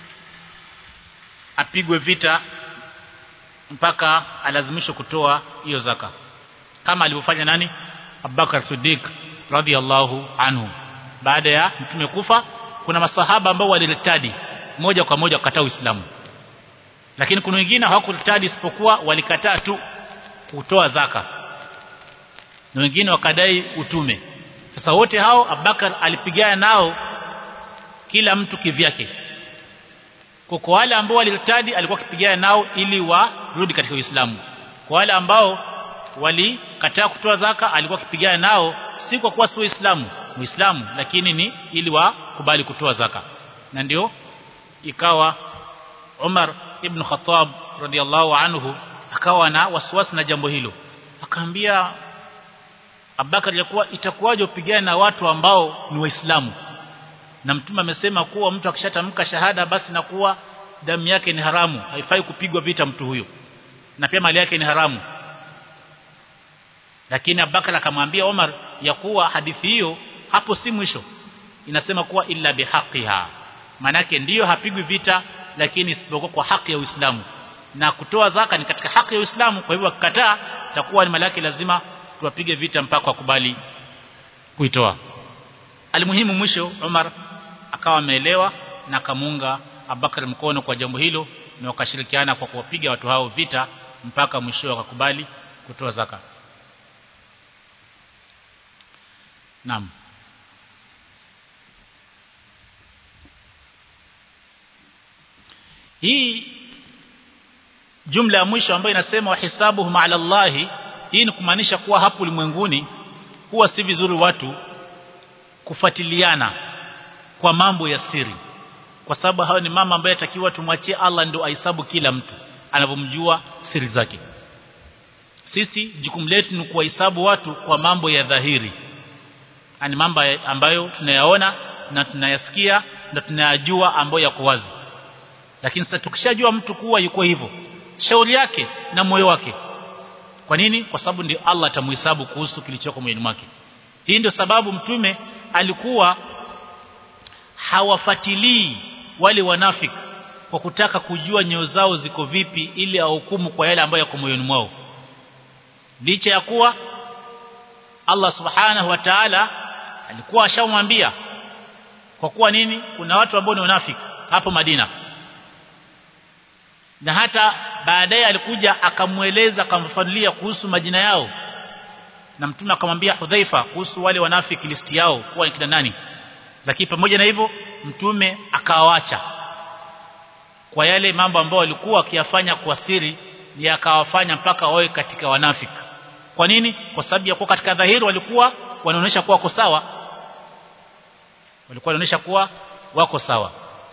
apigwe vita mpaka alazimishwe kutoa hiyo zaka kama alivyofanya nani Abubakar Siddiq radhiallahu anhu baada ya mtume kufa kuna masahaba ambao walilitadi moja kwa moja kukataa Uislamu lakini kuna wengine hawakulitadi isipokuwa walikataa tu kutoa zaka na wengine wakadai utume sasa wote hao Abubakar alipigana nao kila mtu kivyake kwa wale ambao walirtadi alikuwa akipigana nao ili warudi katika Uislamu kwa wale ambao walikataa kutoa zaka alikuwa akipigana nao si kwa kuwa si Waislamu Muislamu lakini ni ili wakubali kutoa zaka na ndio ikawa Umar ibn Khattab radhiallahu anhu akawa na wasiwasi na jambo hilo akaambia Abubakar alikuwa itakuwaje upigane na watu ambao ni waislamu na mtume amesema kuwa mtu akishatamka shahada basi na kuwa damu yake ni haramu haifai kupigwa vita mtu huyo na pia mali yake ni haramu lakini Abubakar akamwambia Omar ya kuwa hadithi hiyo hapo si mwisho inasema kuwa illa bihaqiha manake ndiyo hapigwi vita lakini isipokuwa kwa haki ya Uislamu na kutoa zaka ni katika haki ya Uislamu kwa hivyo akikataa itakuwa ni mali yake lazima tuwapige vita mpaka wakubali kuitoa alimuhimu mwisho Umar akawa ameelewa na akamunga Abubakar mkono kwa jambo hilo na wakashirikiana kwa kuwapiga watu hao vita mpaka mwisho wakakubali kutoa zaka Naam Hii jumla ya mwisho ambayo inasema wahisabuhum ala Allah hii ni kumaanisha kuwa hapo ulimwenguni huwa si vizuri watu kufuatiliana kwa mambo ya siri kwa sababu hayo ni mama ambaye atakiwa tumwachie Allah ndio ahesabu kila mtu anavyomjua siri zake sisi jukumu letu ni kuwahesabu watu kwa mambo ya dhahiri ani mambo ambayo tunayaona na tunayasikia na tunayajua ambayo yako wazi lakini sasa tukishajua mtu kuwa yuko hivyo shauri yake na moyo wake kwa nini kwa sababu ndio Allah atamhesabu kuhusu kilichoko moyoni mwake hii ndio sababu mtume alikuwa hawafatilii wale wanafiki kwa kutaka kujua nyoyo zao ziko vipi ili ahukumu kwa yale ambayo yako moyoni mwao licha ya kuwa Allah subhanahu wa ta'ala alikuwa ashamwambia kwa kuwa nini kuna watu ambao ni wanafiki hapo Madina na hata baadaye alikuja akamweleza akamfafanulia kuhusu majina yao na mtume akamwambia Hudhaifa kuhusu wale wanafiki listi yao kuwa ni kina nani lakini pamoja na hivyo mtume akawaacha kwa yale mambo ambayo walikuwa wakiyafanya kwa siri ni akawafanya mpaka wawe katika wanafiki kwa nini kwa sababu ya kuwa katika dhahiri walikuwa wanaonyesha kuwa wako sawa walikuwa wanaonyesha kuwa wako sawa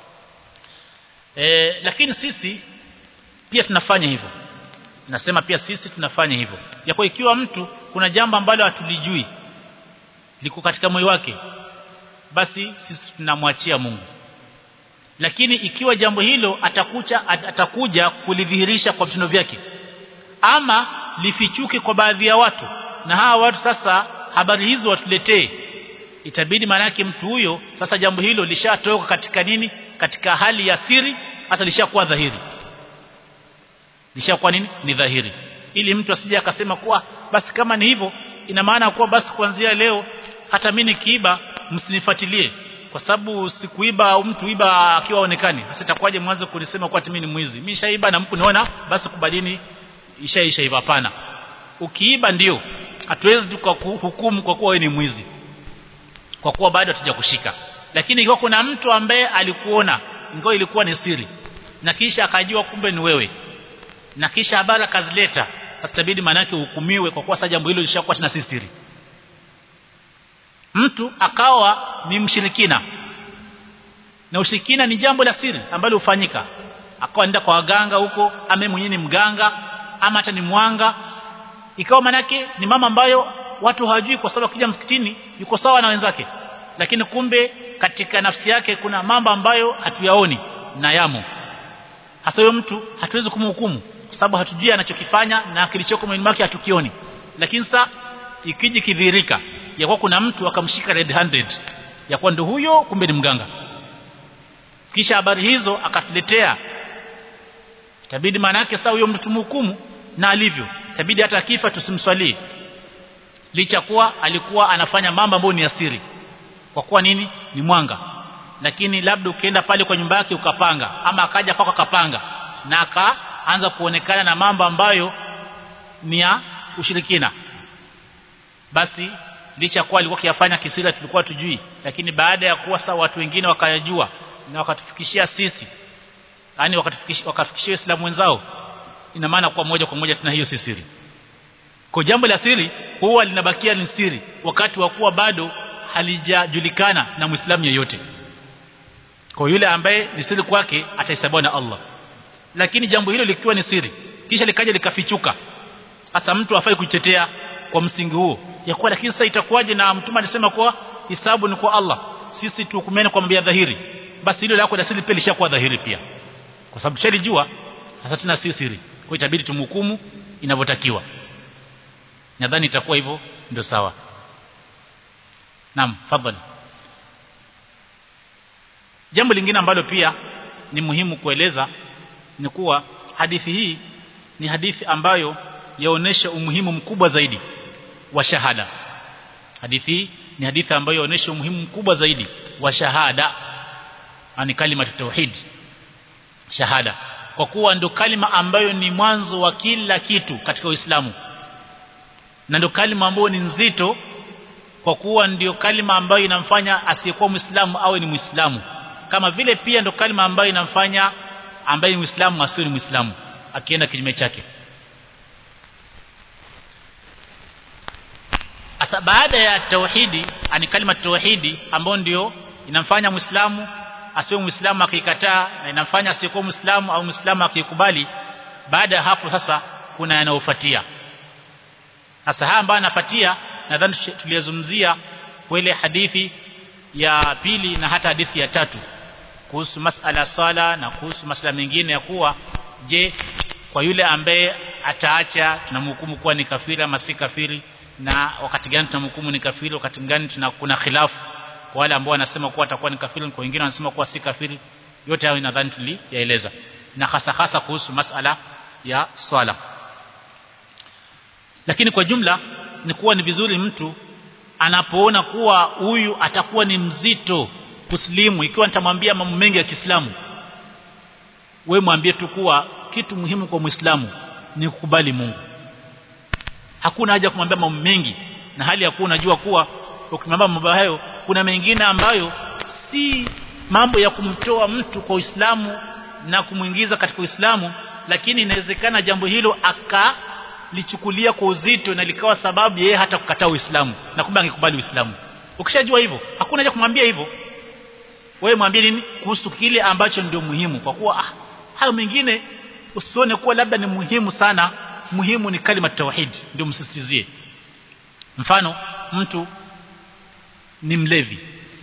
e, lakini sisi pia tunafanya hivyo nasema pia sisi tunafanya hivyo ya kwa ikiwa mtu kuna jambo ambalo hatulijui liko katika moyo wake basi sisi tunamwachia Mungu lakini ikiwa jambo hilo atakuja atakuja kulidhihirisha kwa vitendo vyake ama lifichuke kwa baadhi ya watu na hawa watu sasa habari hizo watuletee itabidi manake mtu huyo sasa jambo hilo lishatoka katika nini katika hali ya siri hata lishakuwa dhahiri lishakuwa nini ni dhahiri ili mtu asije akasema kuwa basi kama ni hivyo ina maana kuwa basi kuanzia leo hata mimi nikiiba msinifuatilie kwa sababu sikuiba au mtu iba akiwa aonekani sasa itakuwaje mwanzo kunisema kwa mimi ni mwizi mimi shaiba na mku niona basi kubadini ishaisha hivyo hapana ukiiba ndio hatuwezi tukahukumu kwa kuwa wewe ni mwizi kwa kuwa bado hatujakushika lakini ikiwa kuna mtu ambaye alikuona ingawa ilikuwa ni siri na kisha akajua kumbe ni wewe na kisha habari akazileta asitabidi manake uhukumiwe kwa kuwa sasa jambo hilo lishakuwa tena si siri mtu akawa ni mshirikina na ushirikina ni jambo la siri ambalo hufanyika akawa nenda kwa waganga huko ama mwenyewe ni mganga ama hata ni mwanga ikawa manake ni mama ambayo watu hawajui kwa sababu akija msikitini yuko sawa na wenzake lakini kumbe katika nafsi yake kuna mambo ambayo hatuyaoni na yamo hasa huyo mtu hatuwezi kumhukumu kwa sababu hatujui anachokifanya na kilichoko moyoni mwake hatukioni lakini sasa ikiji kidhirika ya kuwa kuna mtu akamshika red handed ya kuwa ndio huyo kumbe ni mganga kisha habari hizo akatuletea itabidi maana yake sasa huyo mtu mhukumu na alivyo itabidi hata akifa tusimswalie licha kuwa alikuwa anafanya mambo ambayo ni asiri kwa kuwa nini ni mwanga lakini labda ukienda pale kwa nyumba yake ukapanga ama akaja kwako akapanga na akaanza kuonekana na mambo ambayo ni ya ushirikina basi licha kuwa alikuwa kiyafanya kisiri tulikuwa tujui lakini baada ya kuwa sasa watu wengine wakayajua na wakatufikishia sisi yani wakatufikishia wakafikishia Uislamu wenzao ina maana kwa moja kwa moja tuna hiyo si siri kwa jambo la siri huwa linabakia ni siri wakati wa kuwa bado halijajulikana na Muislamu yeyote kwa yule ambaye ni siri kwake atahesabiwa na Allah lakini jambo hilo likiwa ni siri kisha likaja likafichuka hasa mtu afai kuitetea kwa msingi huo ya kuwa lakini sasa itakuwaje na mtume alisema kuwa hisabu ni kwa Allah sisi tuhukumiane kwa mambo ya dhahiri basi hilo lako la siri pia lishakuwa dhahiri pia kwa sababu shalijua sasa tena si siri kwa itabidi tumhukumu inavyotakiwa nadhani itakuwa hivyo ndio sawa naam fadhali jambo lingine ambalo pia ni muhimu kueleza ni kuwa hadithi hii ni hadithi ambayo yaonesha umuhimu mkubwa zaidi wa shahada hadithi hii ni hadithi ambayo yaonesha umuhimu mkubwa zaidi wa shahada ani kalima tauhid shahada kwa kuwa ndio kalima ambayo ni mwanzo wa kila kitu katika Uislamu na ndio kalima ambayo ni nzito kwa kuwa ndio kalima ambayo inamfanya asiyekuwa Muislamu awe ni Muislamu kama vile pia ndio kalima ambayo inamfanya ambaye ni Muislamu asiwe ni Muislamu akienda kinyume chake Asa baada ya tauhidi ani kalima tauhidi ambayo ndio inamfanya Muislamu asiwe Muislamu akikataa na inamfanya asiyekuwa Muislamu au Muislamu akikubali baada ya hapo sasa kuna yanayofuatia sasa haya ambayo anafuatia nadhani tuliyozungumzia kwa ile hadithi ya pili na hata hadithi ya tatu kuhusu masala sala na kuhusu masala mengine ya kuwa je kwa yule ambaye ataacha tunamhukumu kuwa ni kafiri ama si kafiri na wakati gani tunamhukumu ni kafiri wakati gani tuna kuna khilafu kwa wale ambao wanasema kuwa atakuwa ni kafiri kwa wengine wanasema kuwa si kafiri yote hayo nadhani tuliyaeleza na hasa hasa kuhusu masala ya swala lakini kwa jumla ni kuwa ni vizuri mtu anapoona kuwa huyu atakuwa ni mzito kuslimu ikiwa nitamwambia mambo mengi ya Kiislamu we mwambie tu kuwa kitu muhimu kwa Muislamu ni kukubali Mungu hakuna haja kumwambia mambo mengi na hali ya kuwa unajua kuwa ukimwambia mambo hayo kuna mengine ambayo si mambo ya kumtoa mtu kwa Uislamu na kumuingiza katika Uislamu lakini inawezekana jambo hilo akalichukulia kwa uzito na likawa sababu yeye hata kukataa Uislamu na kumbe angekubali Uislamu ukishajua hivyo hakuna haja kumwambia hivyo wewe mwambie nini kuhusu kile ambacho ndio muhimu kwa kuwa ah, hayo mengine usione kuwa labda ni muhimu sana muhimu ni kalima tauhid ndio msisitizie mfano mtu ni mlevi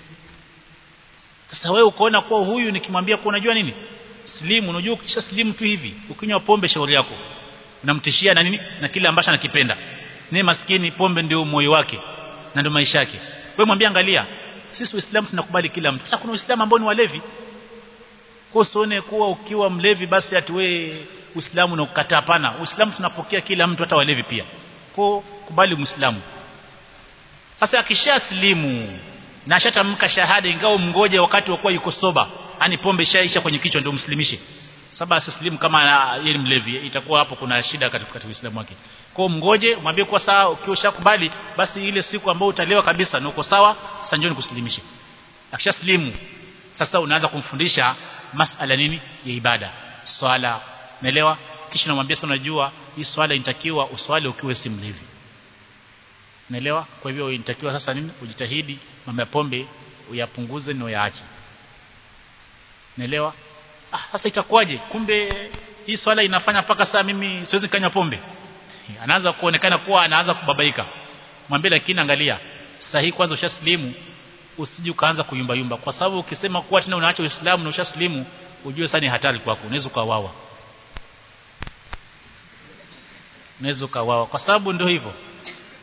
sasa wewe ukaona kuwa huyu nikimwambia kuwa unajua nini slimu unajua ukisha slimu tu hivi ukinywa pombe shauri yako unamtishia na nini na kile ambacho anakipenda ni maskini pombe ndio moyo wake na ndio maisha yake wewe mwambie angalia sisi Uislamu tunakubali kila mtu sasa kuna Uislamu ambao ni walevi kwa usione kuwa ukiwa mlevi basi ati wewe Uislamu na kukataa hapana Uislamu tunapokea kila mtu hata walevi pia kwa kubali Muislamu sasa akishaslimu na ashatamka shahada ingawa mngoje wakati wa kuwa yuko soba yani pombe ishaisha kwenye kichwa ndio mslimishe saba asislimu kama yeye mlevi itakuwa hapo kuna shida katika, katika Uislamu wake kwa mngoje mwambie kwa sawa ukiwa ushakubali basi ile siku ambayo utalewa kabisa na uko sawa sasa njoo nikuslimishe akishaslimu sasa unaanza kumfundisha masala nini ya ibada swala umeelewa kisha unamwambia sasa unajua hii swala inatakiwa uswali ukiwa si mlevi umeelewa kwa hivyo inatakiwa sasa nini ujitahidi mambo ya pombe uyapunguze na uyaache umeelewa ah sasa itakuwaje kumbe hii swala inafanya mpaka saa mimi siwezi kanywa pombe anaanza kuonekana kuwa anaanza kubabaika mwambie lakini angalia sahihi kwanza ushaslimu usije ukaanza kuyumba yumba kwa sababu ukisema kuwa tena unaacha Uislamu na ushaslimu ujue sana ni hatari kwako unaweza ukawawa unaweza ukawawa kwa sababu ndio hivyo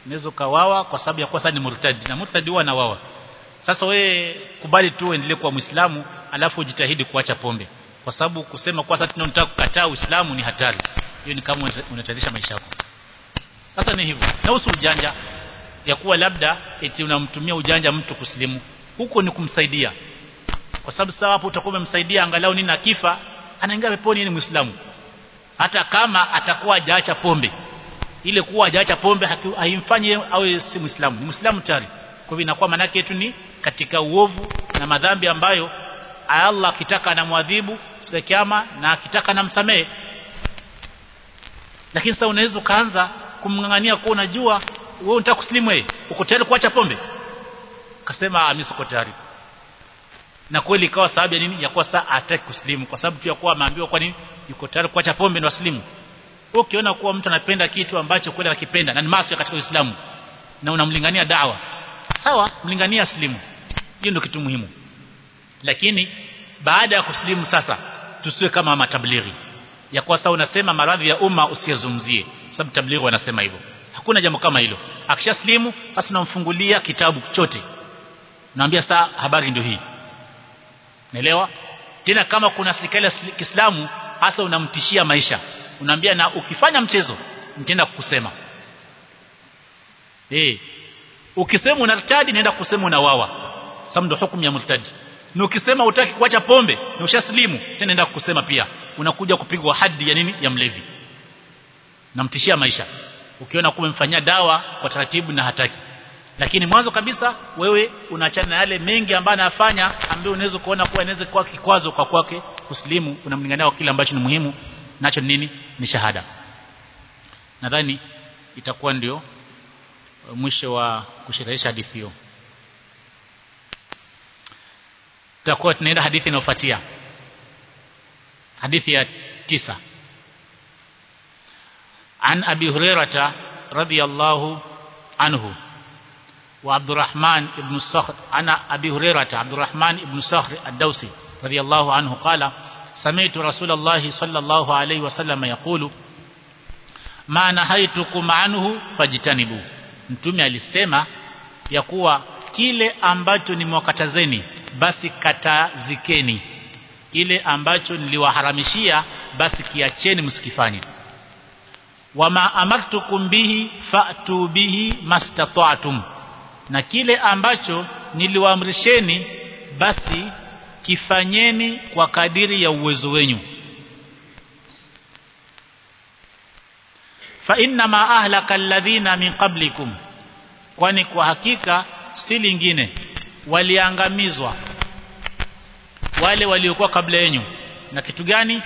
unaweza kawawa kwa sababu ya kuwa sasa ni murtadi na murtadi huwa anawawa sasa we kubali tu uendelee kuwa muislamu alafu ujitahidi kuacha pombe kwa sababu kusema kwa sasa tunataka kukataa uislamu ni hatari hiyo ni kama unatarisha maisha yako sasa ni hivyo na usi ujanja ya kuwa labda eti unamtumia ujanja mtu kusilimu huko ni kumsaidia kwa sababu sawa hapo utakuwa umemsaidia angalau nini akifa anaingia peponi ni muislamu hata kama atakuwa hajaacha pombe ile kuwa hajaacha pombe haimfanyi awe si muislamu ni muislamu tayari kwa hivyo inakuwa manake yetu ni katika uovu na madhambi ambayo Allah akitaka anamwadhibu siku ya kiyama na akitaka anamsamehe lakini sasa unaweza kaanza kumngangania kwa unajua wewe unataka kuslimu wewe uko tayari kuacha pombe akasema mimi siko tayari na kweli ikawa sababu ya nini ya kuwa saa ataki kuslimu kwa sababu tu ya kuwa ameambiwa kwa nini yuko tayari kuacha pombe na waslimu ukiona kuwa mtu anapenda kitu ambacho kweli anakipenda na ni maasi katika Uislamu na unamlingania dawa sawa mlingania aslimu hiyo ndio kitu muhimu lakini baada ya kuslimu sasa tusiwe kama matablighi ya kuwa sasa unasema maradhi ya umma usiyazungumzie sababu tablighi wanasema hivyo hakuna jambo kama hilo akishaslimu basi unamfungulia kitabu chote naambia saa habari ndio hii naelewa tena kama kuna serikali ya Kiislamu hasa unamtishia maisha unaambia na ukifanya mchezo nitaenda kukusema eh ukisema unartadi naenda kusema unawawa sababu ndio hukumu ya murtadi na ukisema utaki kuacha pombe na ushaslimu tena naenda kukusema pia unakuja kupigwa hadi ya nini ya mlevi namtishia maisha ukiona kuwa umemfanyia dawa kwa taratibu na hataki lakini mwanzo kabisa wewe unaachana na yale mengi ambayo anafanya ambayo unaweza kuona kuwa inaweza kuwa kikwazo kwa kwake kuslimu unamlingania kile ambacho ni muhimu nacho nini ni shahada nadhani itakuwa ndio mwisho wa kushirahisha hadithi hiyo tutakuwa tunaenda hadithi inayofuatia hadithi ya tisa عن أبي هريرة رضي الله عنه وعبد الرحمن بن الصخر عن أبي هريرة عبد الرحمن بن صخر الدوسي رضي الله عنه قال سمعت رسول الله صلى الله عليه وسلم يقول ما نهيتكم عنه فاجتنبوا mtume alisema ya kuwa kile ambacho nimewakatazeni basi katazikeni kile ambacho niliwaharamishia basi kiacheni msikifanye wama amartukum bihi fa'tu bihi mastata'tum na kile ambacho niliwaamrisheni basi kifanyeni kwa kadiri ya uwezo wenyu fa inna ma ahlaka alladhina min qablikum kwani kwa hakika si lingine waliangamizwa wale waliokuwa kabla yenu na kitu gani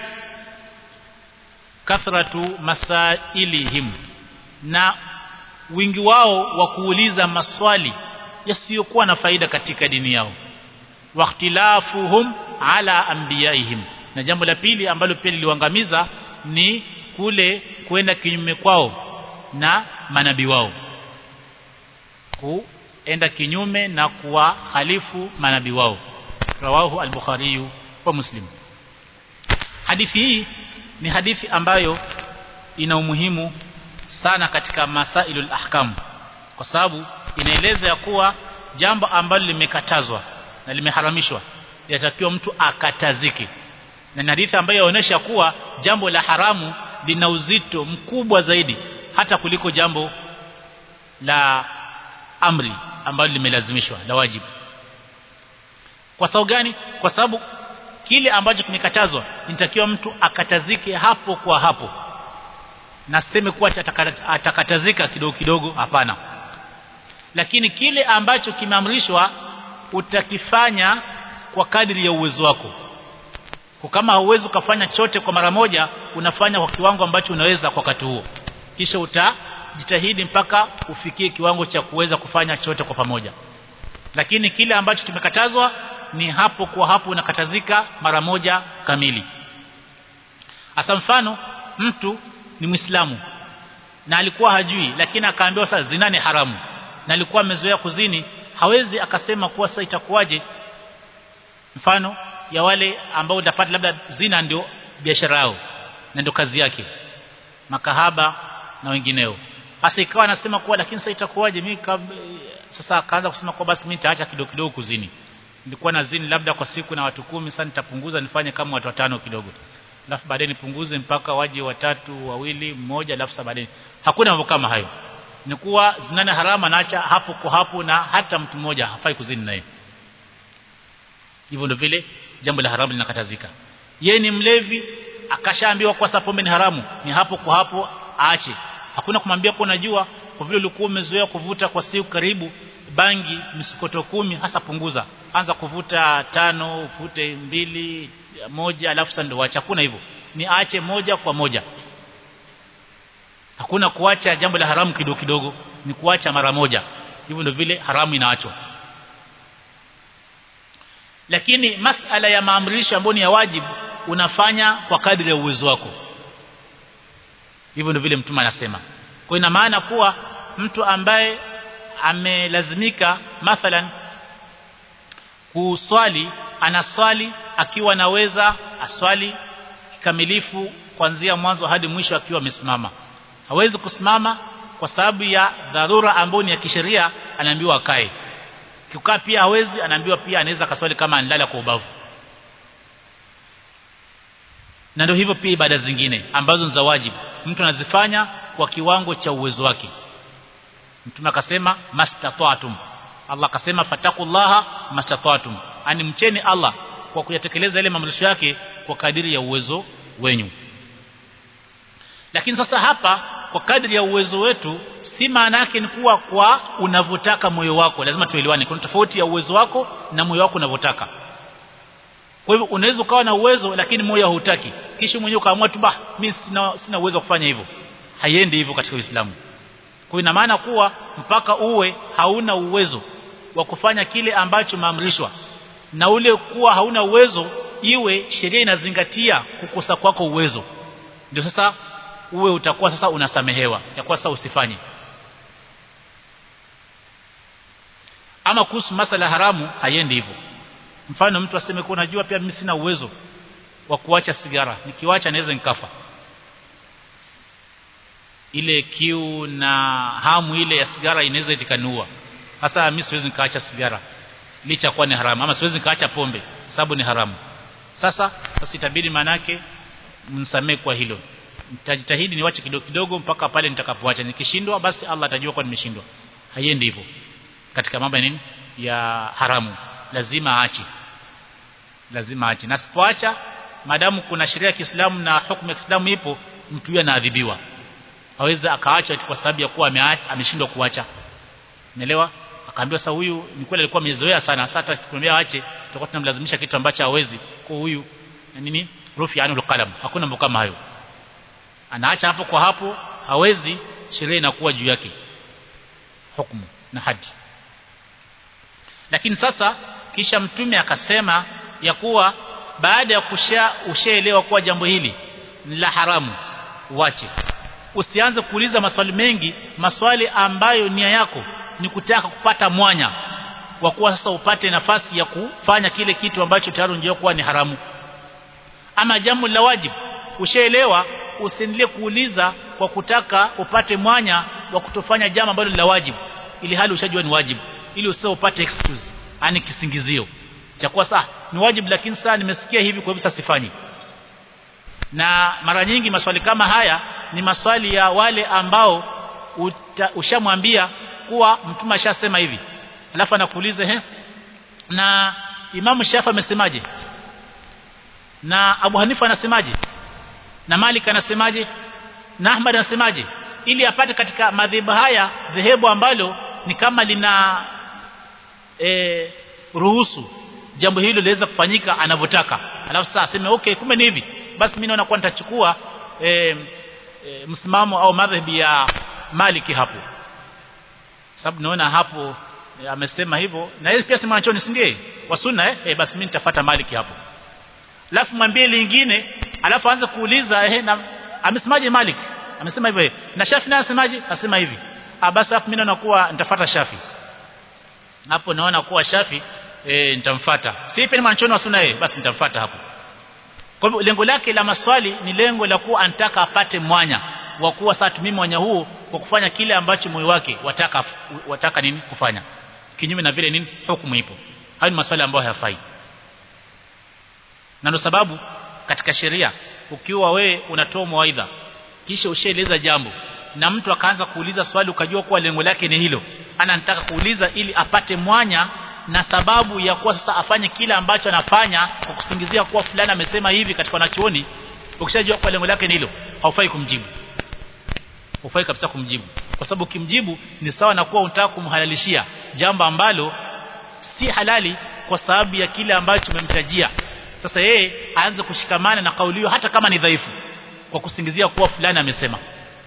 kathratu masailihim na wingi wao wa kuuliza maswali yasiyokuwa na faida katika dini yao waqtilafuhum ala anbiyaihim na jambo la pili ambalo pia liliwangamiza ni kule kwenda kinyume kwao na manabii wao kuenda kinyume na kuwahalifu manabii wao rawahu al-bukhari wa muslim hadithi hii ni hadithi ambayo ina umuhimu sana katika masailul ahkam kwa sababu inaeleza ya kuwa jambo ambalo limekatazwa na limeharamishwa yatakiwa mtu akatazike na ni hadithi ambayo inaonyesha kuwa jambo la haramu lina uzito mkubwa zaidi hata kuliko jambo la amri ambalo limelazimishwa la wajibu kwa sababu gani kwa sababu kile ambacho kimekatazwa inatakiwa mtu akatazike hapo kwa hapo na seme kuwa atakatazika kidogo kidogo hapana lakini kile ambacho kimeamrishwa utakifanya kwa kadiri ya uwezo wako kwa kama hauwezi ukafanya chote kwa mara moja unafanya kwa kiwango ambacho unaweza kwa wakati huo kisha utajitahidi mpaka ufikie kiwango cha kuweza kufanya chote kwa pamoja lakini kile ambacho kimekatazwa ni hapo kwa hapo unakatazika mara moja kamili hasa mfano mtu ni Muislamu na alikuwa hajui lakini akaambiwa sasa zina ni haramu na alikuwa amezoea kuzini hawezi akasema kuwa sasa itakuwaje mfano ya wale ambao utapata labda zina ndio biashara yao na ndio kazi yake makahaba na wengineo Sasa ikawa anasema kuwa lakini sasa itakuwaje mimi sasa akaanza kusema kwa basi mimi nitaacha kidogo kidogo kuzini. Nilikuwa nazini labda kwa siku na watu kumi sasa nitapunguza nifanye kama watu watano kidogo. Alafu baadaye nipunguze mpaka waje watatu, wawili, mmoja alafu sasa baadaye. Hakuna mambo kama hayo. Ni kuwa zinana harama naacha hapo kwa hapo na hata mtu mmoja hafai kuzini naye. Hivyo ndio vile jambo la haramu linakatazika. Yeye ni mlevi akashaambiwa kwa sababu pombe ni haramu, ni hapo kwa hapo aache. Hakuna kumwambia kwa unajua kwa vile ulikuwa umezoea kuvuta kwa siku karibu bangi msikoto kumi hasa punguza. Anza kuvuta tano, ufute mbili, moja alafu sasa ndio acha. Hakuna hivyo. Ni aache moja kwa moja. Hakuna kuacha jambo la haramu kidogo kidogo, ni kuacha mara moja. Hivyo ndio vile haramu inaachwa lakini masala ya maamrisho ambayo ni ya wajibu unafanya kwa kadri ya uwezo wako hivyo ndio vile mtume anasema kwa ina maana kuwa mtu ambaye amelazimika mathalan kuswali anaswali akiwa anaweza aswali kikamilifu kuanzia mwanzo hadi mwisho akiwa amesimama hawezi kusimama kwa sababu ya dharura ambayo ni ya kisheria anaambiwa akae kukaa pia hawezi anaambiwa pia anaweza kaswali kama analala kwa ubavu na ndio hivyo pia ibada zingine ambazo ni za wajibu mtu anazifanya kwa kiwango cha uwezo wake mtume akasema mastata'tum Allah akasema fatakullaha mastata'tum ani mcheni Allah kwa kuyatekeleza ile maamrisho yake kwa kadiri ya uwezo wenyu lakini sasa hapa kwa kadri ya uwezo wetu si maana yake ni kuwa kwa unavyotaka moyo wako lazima tuelewane kuna tofauti ya uwezo wako na moyo wako unavyotaka kwa hivyo unaweza ukawa na uwezo lakini moyo hautaki kisha mwenyewe ukaamua tu bah mimi sina sina uwezo wa kufanya hivyo haiendi hivyo katika Uislamu kwa ina maana kuwa mpaka uwe hauna uwezo wa kufanya kile ambacho maamrishwa na ule kuwa hauna uwezo iwe sheria inazingatia kukosa kwako uwezo ndio sasa uwe utakuwa sasa unasamehewa ya kuwa sasa usifanye ama kuhusu masala haramu haiendi hivyo mfano mtu aseme kwa unajua pia mimi sina uwezo wa kuacha sigara nikiwacha naweza nikafa ile kiu na hamu ile ya sigara inaweza itikaniua hasa mimi siwezi nikaacha sigara licha kuwa ni haramu ama siwezi nikaacha pombe sababu ni haramu sasa sasa itabidi manake msamee kwa hilo nitajitahidi niwache kidogo kidogo mpaka pale nitakapoacha nikishindwa basi Allah atajua kwa nimeshindwa haiendi hivyo katika mambo ya nini ya haramu lazima aache lazima aache na sipoacha madamu kuna sheria ya Kiislamu na hukumu ya Kiislamu ipo mtu huyo anaadhibiwa hawezi akaacha kwa sababu ya kuwa ameshindwa kuacha umeelewa akaambiwa sasa huyu ni kweli alikuwa amezoea sana sasa hata tukumwambia aache tutakuwa tunamlazimisha kitu ambacho hawezi kwa huyu nini rufi anul qalam hakuna mambo kama hayo anaacha hapo kwa hapo hawezi sheria inakuwa juu yake hukumu na hadi lakini sasa kisha mtume akasema ya kuwa baada ya kusha ushaelewa kuwa jambo hili ni la haramu uache usianze kuuliza maswali mengi maswali ambayo nia yako ni kutaka kupata mwanya kwa kuwa sasa upate nafasi ya kufanya kile kitu ambacho tayari unajua kuwa ni haramu ama jambo la wajibu ushaelewa usiendelee kuuliza kwa kutaka upate mwanya wa kutofanya jambo ambalo la wajibu ili hali ushajua ni wajibu ili usio upate excuse yani kisingizio cha kuwa saa ni wajibu lakini saa nimesikia hivi kwa hivyo sasa sifanyi na mara nyingi maswali kama haya ni maswali ya wale ambao ushamwambia kuwa mtume ashasema hivi alafu anakuuliza he na Imamu Shafi amesemaje na Abu Hanifa anasemaje na Malik anasemaje na Ahmad anasemaje ili apate katika madhehebu haya dhehebu ambalo ni kama lina e, ruhusu jambo hilo liweza kufanyika anavyotaka alafu sasa aseme okay kumbe ni hivi basi mimi naona kwa nitachukua e, e, msimamo au madhhabi ya Maliki hapo sababu naona hapo e, amesema hivyo na yeye pia si mwanachoni si ndiye wa sunna eh e, basi mimi nitafuata Maliki hapo alafu mwambie lingine alafu aanze kuuliza eh na amesemaje Malik amesema hivyo na Shafi naye anasemaje asema hivi ah basi hapo mimi naona kuwa nitafuata Shafi hapo naona kuwa Shafi eh nitamfuata si pia mwanachoni wa sunna eh basi nitamfuata hapo kwa hivyo lengo lake la maswali ni lengo la kuwa anataka apate mwanya wa kuwa sasa mimi mwanya huu kwa kufanya kile ambacho moyo wake wataka wataka nini kufanya kinyume na vile nini hukumu ipo hayo ni maswali ambayo hayafai na ndio sababu katika sheria ukiwa we unatoa mawaidha kisha ushaeleza jambo na mtu akaanza kuuliza swali ukajua kuwa lengo lake ni hilo ana nataka kuuliza ili apate mwanya na sababu ya kuwa sasa afanye kile ambacho anafanya kwa kusingizia kuwa fulani amesema hivi katika wanachuoni ukishajua kwa lengo lake ni hilo haufai kumjibu hufai kabisa kumjibu kwa sababu ukimjibu ni sawa na kuwa unataka kumhalalishia jambo ambalo si halali kwa sababu ya kile ambacho umemtajia sasa yeye aanze kushikamana na kauli hiyo hata kama ni dhaifu kwa kusingizia kuwa fulani amesema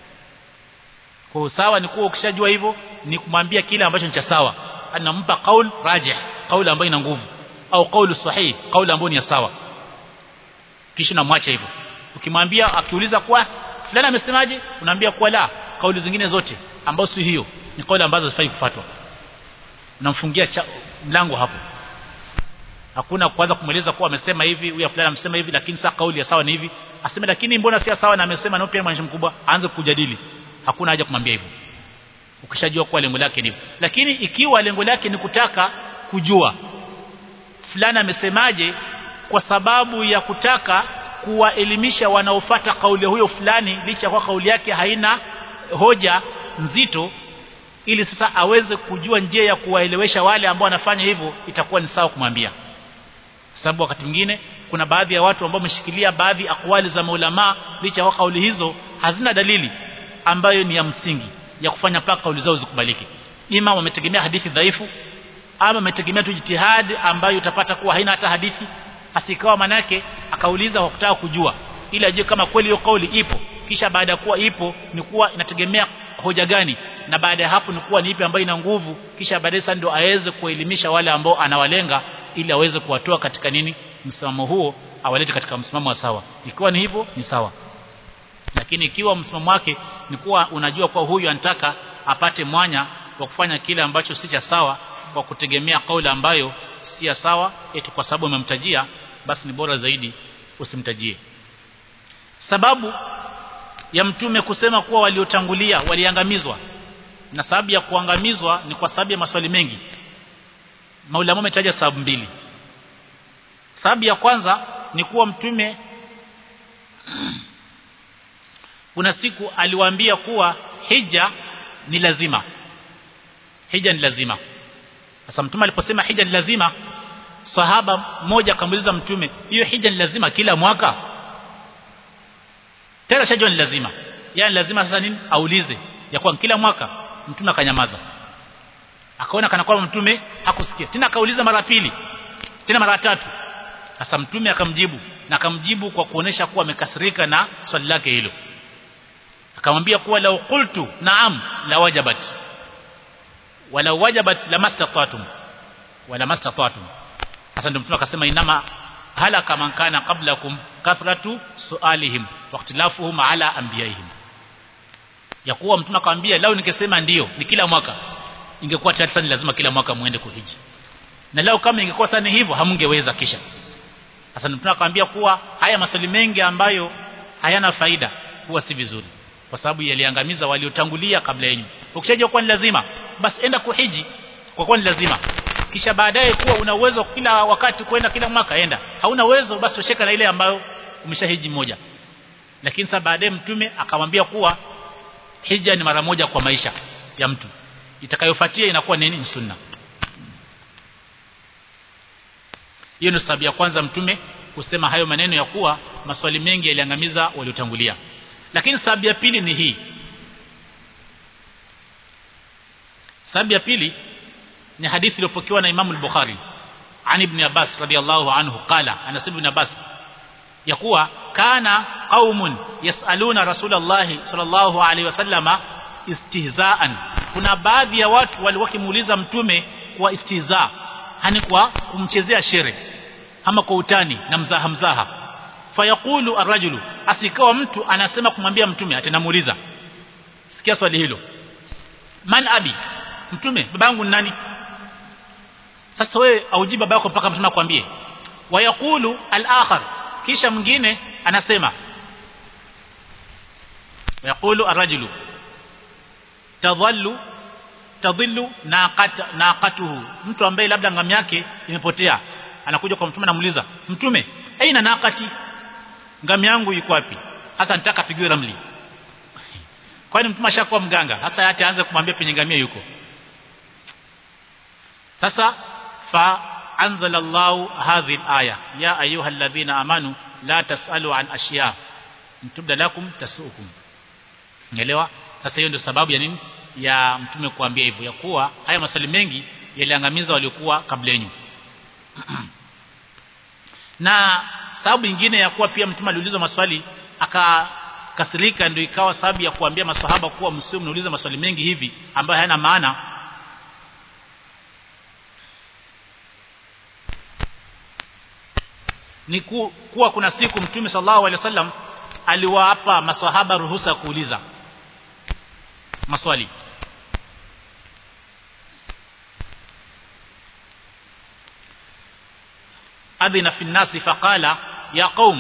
kwa sawa ni kuwa ukishajua hivyo ni kumwambia kile ambacho ni cha sawa anampa kaul rajih kauli ambayo ina nguvu au kauli sahihi kauli ambayo ni sawa kisha namwacha hivyo ukimwambia akiuliza kwa fulani amesemaje unaambia kwa la kauli zingine zote ambazo si hiyo ni kauli ambazo hazifai kufuatwa unamfungia mlango hapo hakuna kuanza kumweleza kuwa amesema hivi huyu fulani amesema hivi lakini sasa kauli ya sawa ni hivi aseme lakini mbona si sawa na amesema na pia mwananchi mkubwa aanze kujadili hakuna haja kumwambia hivyo ukishajua kuwa lengo lake ni lakini ikiwa lengo lake ni kutaka kujua fulani amesemaje kwa sababu ya kutaka kuwaelimisha wanaofata kauli huyo fulani licha kwa kauli yake haina hoja nzito ili sasa aweze kujua njia ya kuwaelewesha wale ambao wanafanya hivyo itakuwa ni sawa kumwambia sababu wakati mwingine kuna baadhi ya watu ambao wameshikilia baadhi akwali za maulama licha kwa kauli hizo hazina dalili ambayo ni ya msingi ya kufanya mpaka kauli zao zikubaliki ima wametegemea hadithi dhaifu ama wametegemea tu jitihadi ambayo utapata kuwa haina hata hadithi asikawa manake akauliza kwa kutaka kujua ili ajue kama kweli hiyo kauli ipo kisha baada ya kuwa ipo ni kuwa inategemea hoja gani na baada ya hapo ni kuwa ni ipi ambayo ina nguvu kisha baadaye sasa ndio aweze kuelimisha wale ambao anawalenga ili aweze kuwatoa katika nini msimamo huo awalete katika msimamo wa sawa ikiwa ni hivyo ni sawa lakini ikiwa msimamo wake ni kuwa unajua kwa huyu anataka apate mwanya wa kufanya kile ambacho si cha sawa kwa kutegemea kauli ambayo si ya sawa eti kwa sababu umemtajia basi ni bora zaidi usimtajie sababu ya mtume kusema kuwa waliotangulia waliangamizwa na sababu ya kuangamizwa ni kwa sababu ya maswali mengi maulama wametaja sababu mbili sababu ya kwanza ni kuwa mtume kuna siku aliwaambia kuwa hija ni lazima hija ni lazima sasa mtume aliposema hija ni lazima sahaba mmoja akamuuliza mtume hiyo hija ni lazima kila mwaka tena shajua ni lazima yani lazima sasa nini aulize ya kwa kila mwaka mtume akanyamaza akaona kana kwamba mtume hakusikia tena akauliza mara pili tena mara tatu sasa mtume akamjibu na akamjibu kwa kuonesha kuwa amekasirika na swali lake hilo akamwambia kuwa lau qultu naam la wajabat wala wajabat lamastata'tum wala mastata'tum sasa ndio mtume akasema inama halaka man kana qablakum kathratu sualihim wa ikhtilafuhum ala anbiyaihim ya kuwa mtume akamwambia lao ningesema ndio ni kila mwaka ingekuwa tayari sana lazima kila mwaka muende kuhiji na lao kama ingekuwa sana hivyo hamungeweza kisha sasa mtume akamwambia kuwa haya maswali mengi ambayo hayana faida huwa si vizuri kwa sababu yaliangamiza waliotangulia kabla yenu ukishajua kuwa ni lazima basi enda kuhiji kwa kuwa ni lazima kisha baadaye kuwa una uwezo kila wakati kwenda kila mwaka enda hauna uwezo basi tosheka na ile ambayo umeshahiji moja lakini sasa baadaye mtume akamwambia kuwa hija ni mara moja kwa maisha ya mtu itakayofuatia inakuwa nini ni sunna hiyo ndio sababu ya kwanza mtume kusema hayo maneno ya kuwa maswali mengi yaliangamiza waliotangulia lakini sababu ya pili ni hii sababu ya pili ni hadithi iliyopokewa na Imam al-Bukhari an Ibn Abbas radiyallahu anhu qala anasema Ibn Abbas ya kuwa kana qaumun yasaluna Rasulullah sallallahu alaihi wasallama istihzaan kuna baadhi ya watu walikuwa kimuuliza mtume kwa istihza hani kwa kumchezea shere ama kwa utani na mzaha mzaha fayaqulu arrajulu asikawa mtu anasema kumwambia mtume atanamuuliza sikia swali hilo man abi mtume babangu ni nani sasa wewe aujibu baba yako mpaka mtume akwambie wayaqulu al-akhar kisha mwingine anasema wayaqulu ar-rajulu tadhallu tadhillu naqat naqatuhu mtu ambaye labda ngam yake imepotea anakuja kwa mtume anamuuliza mtume aina naqati ngam yangu iko wapi hasa nitaka pigiwe ramli kwani mtume ashakuwa mganga hasa acha aanze kumwambia penye ngamia yuko sasa fa anzala Allah hadhihi al-aya ya ayyuhalladhina amanu la tasalu an ashiya mtubda lakum tasukum Unaelewa? Sasa hiyo ndio sababu ya nini? Ya mtume kuambia hivyo ya kuwa haya maswali mengi yaliangamiza waliokuwa kabla yenu. na sababu nyingine ya kuwa pia mtume aliulizwa maswali akakasirika ndio ikawa sababu ya kuambia maswahaba kuwa msio mnauliza maswali mengi hivi ambayo hayana maana ni ku, kuwa kuna siku mtume sallallahu alaihi wasallam aliwapa maswahaba ruhusa ya kuuliza maswali adhina fi nnasi faqala ya qaum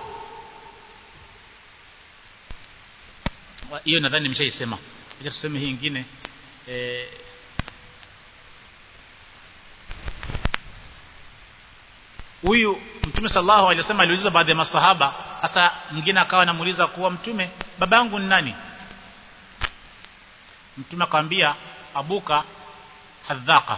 hiyo nadhani nimeshaisema acha tuseme hii nyingine eh huyu mtume sallallahu alaihi wasallam aliuliza baadhi ya masahaba hasa mwingine akawa anamuuliza kuwa mtume babangu ni nani mtume akamwambia abuka hadhaqa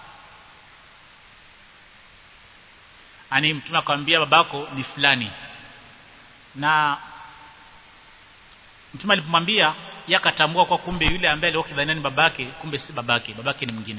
ani mtume akamwambia babako ni fulani na mtume alipomwambia yakatambua kwa kumbe yule ambaye alikuwa kidhania ni babake kumbe si babake babake ni mwingine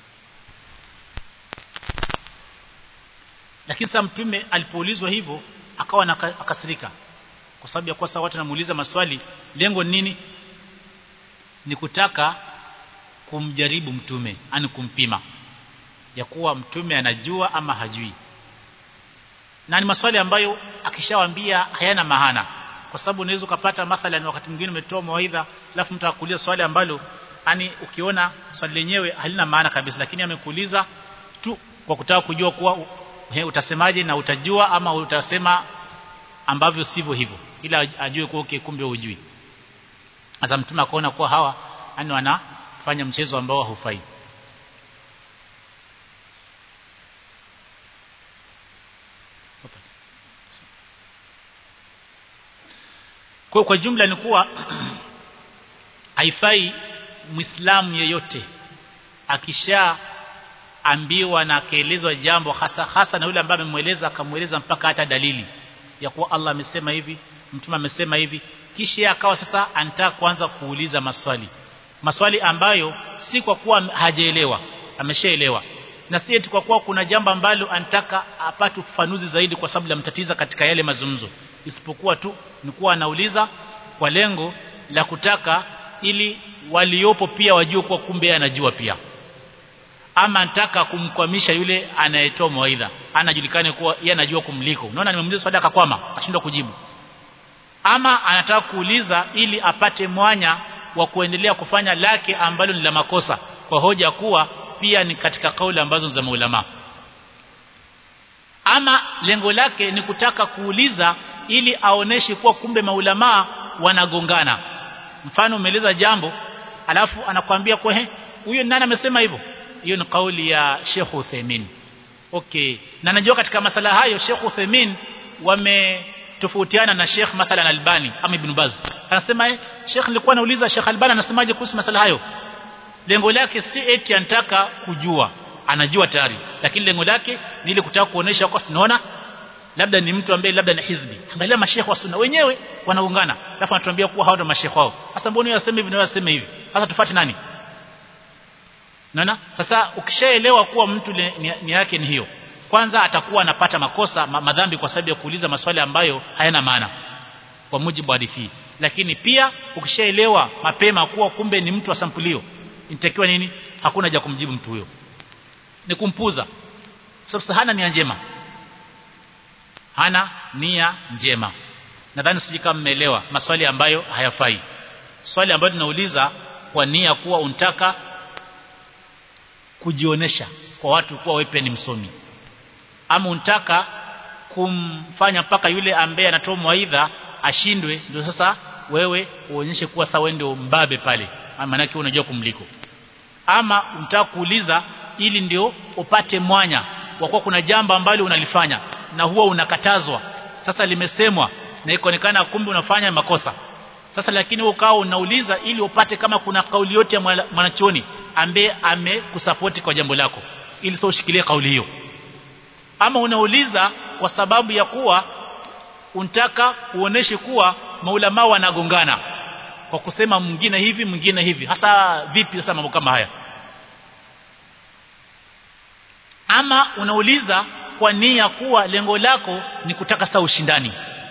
lakini sasa mtume alipoulizwa hivyo akawa akasirika kwa sababu ya kosa watu namuuliza maswali lengo nini ni kutaka kumjaribu mtume ani kumpima ya kuwa mtume anajua ama hajui na ni maswali ambayo akishawaambia hayana maana kwa sababu unaweza ukapata mathalan wakati mwingine umetoa mawaidha alafu mtu akuuliza swali ambalo ani ukiona swali lenyewe halina maana kabisa lakini amekuuliza tu kwa kutaka kujua kuwa he, utasemaje na utajua ama utasema ambavyo sivyo hivyo ila ajue kuwa okay, kumbe hujui sasa mtume akaona kuwa hawa yani wanafanya mchezo ambao haufai kwa kwa jumla ni kuwa haifai muislamu yeyote akisha ambiwa na akaelezwa jambo hasa hasa na yule ambaye amemweleza akamweleza mpaka hata dalili ya kuwa Allah amesema hivi mtume amesema hivi kisha akawa sasa anataka kuanza kuuliza maswali maswali ambayo si kwa kuwa hajaelewa ameshaelewa na si eti kwa kuwa kuna jambo ambalo anataka apate ufafanuzi zaidi kwa sababu lamtatiza katika yale mazungumzo isipokuwa tu ni kuwa anauliza kwa lengo la kutaka ili waliopo pia wajue kuwa kumbe anajua pia ama anataka kumkwamisha yule anayetoa mawaidha anajulikane kuwa yeye anajua kumliko unaona nimemuuliza swali akakwama ashindwa kujibu ama anataka kuuliza ili apate mwanya wa kuendelea kufanya lake ambalo ni la makosa kwa hoja kuwa pia ni katika kauli ambazo za maulama ama lengo lake ni kutaka kuuliza ili aoneshe kuwa kumbe maulama wanagongana mfano umeeleza jambo alafu anakuambia kwa huyo nani amesema hivyo hiyo ni kauli ya Sheikh Uthaymeen okay na najua katika masala hayo Sheikh Uthaymeen wametofautiana na Sheikh mathalan Albani ama Ibn Baz anasema eh Sheikh nilikuwa nauliza Sheikh Albani anasemaje kuhusu masala hayo lengo lake si eti anataka kujua anajua tayari lakini lengo lake ni ile kutaka kuonesha kwa tunaona labda ni mtu ambaye labda ni hizbi angalia mashekhe wa sunna wenyewe wanaungana alafu anatuambia kuwa hao ndio mashekhe wao sasa mbona yeye aseme hivi na yeye aseme hivi sasa tufuate nani Naona? Sasa ukishaelewa kuwa mtu nia ni yake ni hiyo. Kwanza atakuwa anapata makosa ma, madhambi kwa sababu ya kuuliza maswali ambayo hayana maana kwa mujibu wa hadithi. Lakini pia ukishaelewa mapema kuwa kumbe ni mtu wa sampulio, inatakiwa nini? Hakuna haja kumjibu mtu huyo. Ni kumpuza. Sasa hana nia njema. Hana nia njema. Nadhani siji kama mmeelewa maswali ambayo hayafai. Swali ambayo tunauliza kwa nia kuwa untaka kujionesha kwa watu kuwa wewe ni msomi ama unataka kumfanya mpaka yule ambaye anatoa mwaidha ashindwe ndio sasa wewe uonyeshe kuwa sawa ndio mbabe pale maana yake unajua kumliko ama unataka kuuliza ili ndio upate mwanya kwa kuwa kuna jambo ambalo unalifanya na huwa unakatazwa sasa limesemwa na ikaonekana kumbe unafanya makosa sasa lakini ukawa unauliza ili upate kama kuna kauli yote ya mwanachoni ambaye amekusapoti kwa jambo lako ili sio ushikilie kauli hiyo ama unauliza kwa sababu ya kuwa unataka uoneshe kuwa maulama wanagongana kwa kusema mwingine hivi mwingine hivi hasa vipi sasa mambo kama haya ama unauliza kwa nia kuwa lengo lako ni kutaka saa ushindani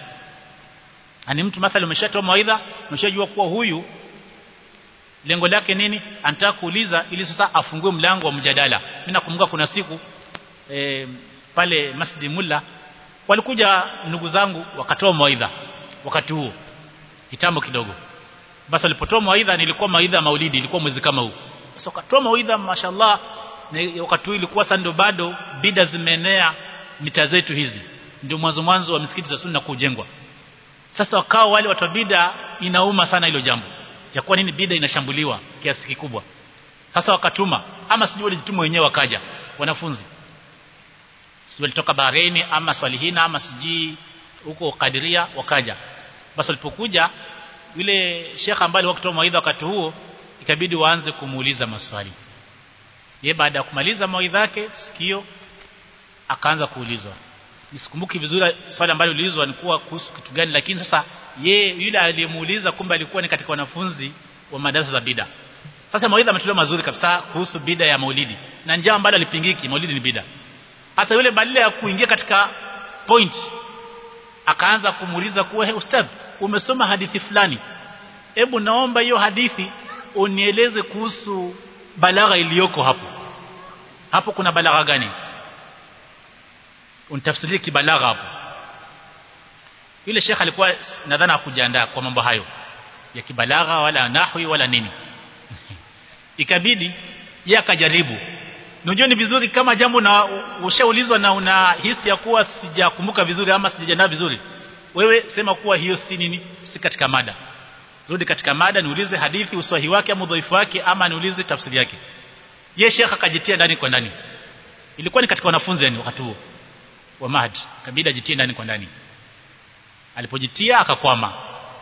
ani mtu mathalan umeshatoa mawaidha umeshajua kuwa huyu lengo lake nini anataka kuuliza ili sasa afungue mlango wa mjadala mimi nakumbuka kuna siku e, pale Masjid Mulla walikuja ndugu zangu wakatoa mawaidha wakati huo kitambo kidogo basi walipotoa mawaidha nilikuwa mawaidha maulidi ilikuwa mwezi kama huu sasa wakatoa mawaidha mashallah na wakati huu ilikuwa sasa ndio bado bida zimeenea mita zetu hizi ndio mwanzo mwanzo wa misikiti za sunna kujengwa sasa wakao wale watu wa bida inauma sana hilo jambo ya kuwa nini bida inashambuliwa kiasi kikubwa sasa wakatuma ama sijui walijituma wenyewe wakaja wanafunzi sijui walitoka Bahrain ama Swalihina ama sijui huko Kadiria wakaja basi walipokuja yule shekha ambaye alikuwa kutoa mawaidha wakati huo ikabidi waanze kumuuliza maswali ye baada ya kumaliza mawaidha yake sikio akaanza kuulizwa nisikumbuki vizuri swali ambalo ulizwa ni kuwa kuhusu kitu gani lakini sasa ye yule aliyemuuliza kumbe alikuwa ni katika wanafunzi wa madarasa za bida sasa mawaidha ametolewa mazuri kabisa kuhusu bida ya maulidi na njia ambalo alipingiki maulidi ni bida sasa yule badala ya kuingia katika point akaanza kumuuliza kuwa hey, ustadh umesoma hadithi fulani hebu naomba hiyo hadithi unieleze kuhusu balagha iliyoko hapo hapo kuna balagha gani unitafsirie kibalagha hapo yule shekh alikuwa nadhani hakujiandaa kwa mambo hayo ya kibalagha wala nahwi wala nini ikabidi yeye akajaribu unajua ni vizuri kama jambo na ushaulizwa na una hisi ya kuwa sijakumbuka vizuri ama sijajiandaa vizuri wewe sema kuwa hiyo si nini si katika mada rudi katika mada niulize hadithi uswahi wake ama udhaifu wake ama niulize tafsiri yake ye shekha akajitia ndani kwa ndani ilikuwa ni katika wanafunzi yani wakati huo wa mahad kabida ajitie ndani kwa ndani alipojitia akakwama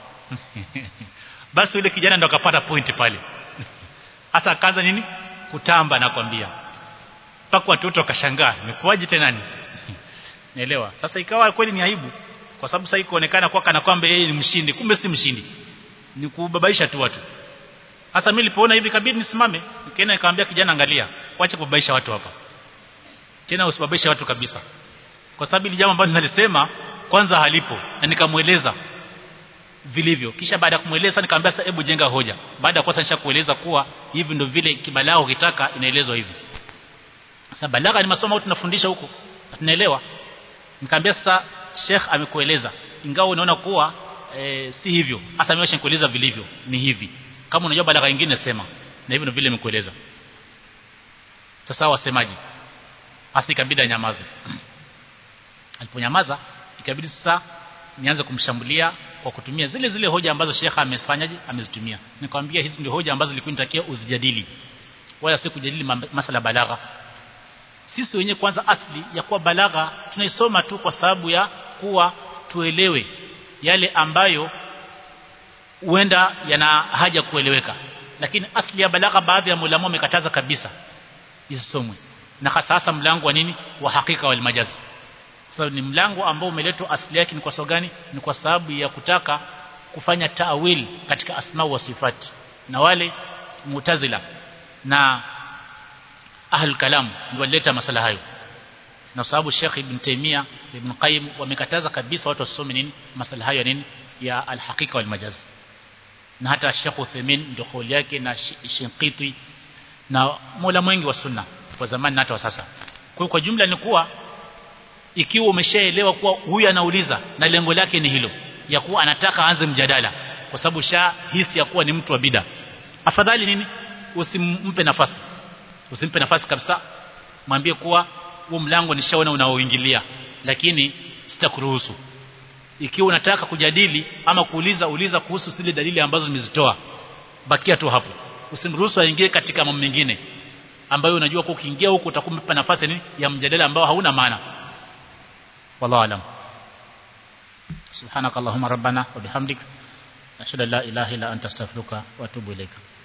basi yule kijana ndo akapata point pale hasa akaanza nini kutamba nakwambia mpaka watoto wakashangaa imekuwaje tena nani naelewa sasa ikawa kweli ni aibu kwa sababu sasa ikuonekana kwa kana kwamba yeye ni mshindi kumbe si mshindi ni kubabaisha tu watu hasa mimi nilipoona hivi kabidi nisimame nikaenda nikamwambia kijana angalia wacha kubabaisha watu hapa tena usibabaishe watu kabisa kwa sababu ile jambo ambalo ninalisema kwanza halipo na nikamueleza vilivyo kisha baada ya kumueleza nikamwambia sasa hebu jenga hoja baada ya kwanza nishakueleza kuwa hivi ndio vile kibalao kitaka inaelezwa hivi sasa balagha ni masomo tunafundisha huko tunaelewa nikamwambia sasa Sheikh amekueleza ingawa unaona kuwa e, si hivyo hasa mimi nikueleza vilivyo ni hivi kama unajua balagha nyingine sema na hivyo ndio vile nimekueleza sasa wasemaji hasa ikabidi anyamaze aliponyamaza ikabidi sasa nianze kumshambulia kwa kutumia zile zile hoja ambazo Sheikh amefanyaje amezitumia nikamwambia hizi ndio hoja ambazo nilikuwa nitakia uzijadili wala si kujadili masala balagha sisi wenyewe kwanza asli ya kuwa balagha tunaisoma tu kwa sababu ya kuwa tuelewe yale ambayo huenda yana haja kueleweka lakini asli ya balagha baadhi ya mulama wamekataza kabisa isomwe na hasa hasa mlango wa nini wa hakika wal majazi so, ni mlango ambao umeletwa asili yake ni kwa sababu gani ni kwa sababu ya kutaka kufanya taawil katika asma wa sifati na wale mutazila na ahlul kalam ndio walileta masala hayo na sababu Sheikh Ibn Taymiyyah Ibn Qayyim wamekataza kabisa watu wasome nini masala hayo ya nini ya alhaqiqa wal majaz na hata Sheikh Uthaymeen ndio kauli yake na Shinqiti na mola mwingi wa sunna kwa zamani na hata wa sasa kwa kwa jumla ni kuwa ikiwa umeshaelewa kuwa huyu anauliza na lengo lake ni hilo ya kuwa anataka aanze mjadala kwa sababu sha hisi ya kuwa ni mtu wa bida afadhali nini usimpe nafasi usimpe nafasi kabisa mwambie kuwa huo mlango nishaona unaoingilia lakini sitakuruhusu ikiwa unataka kujadili ama kuuliza uliza kuhusu zile dalili ambazo nimezitoa bakia tu hapo usimruhusu aingie katika mambo mengine ambayo unajua kwa ukiingia huko utakumpa nafasi nini ya mjadala ambao hauna maana wallahu alam subhanakallahumma rabbana wa bihamdik ashhadu an la ilaha illa anta astaghfiruka wa atubu ilaika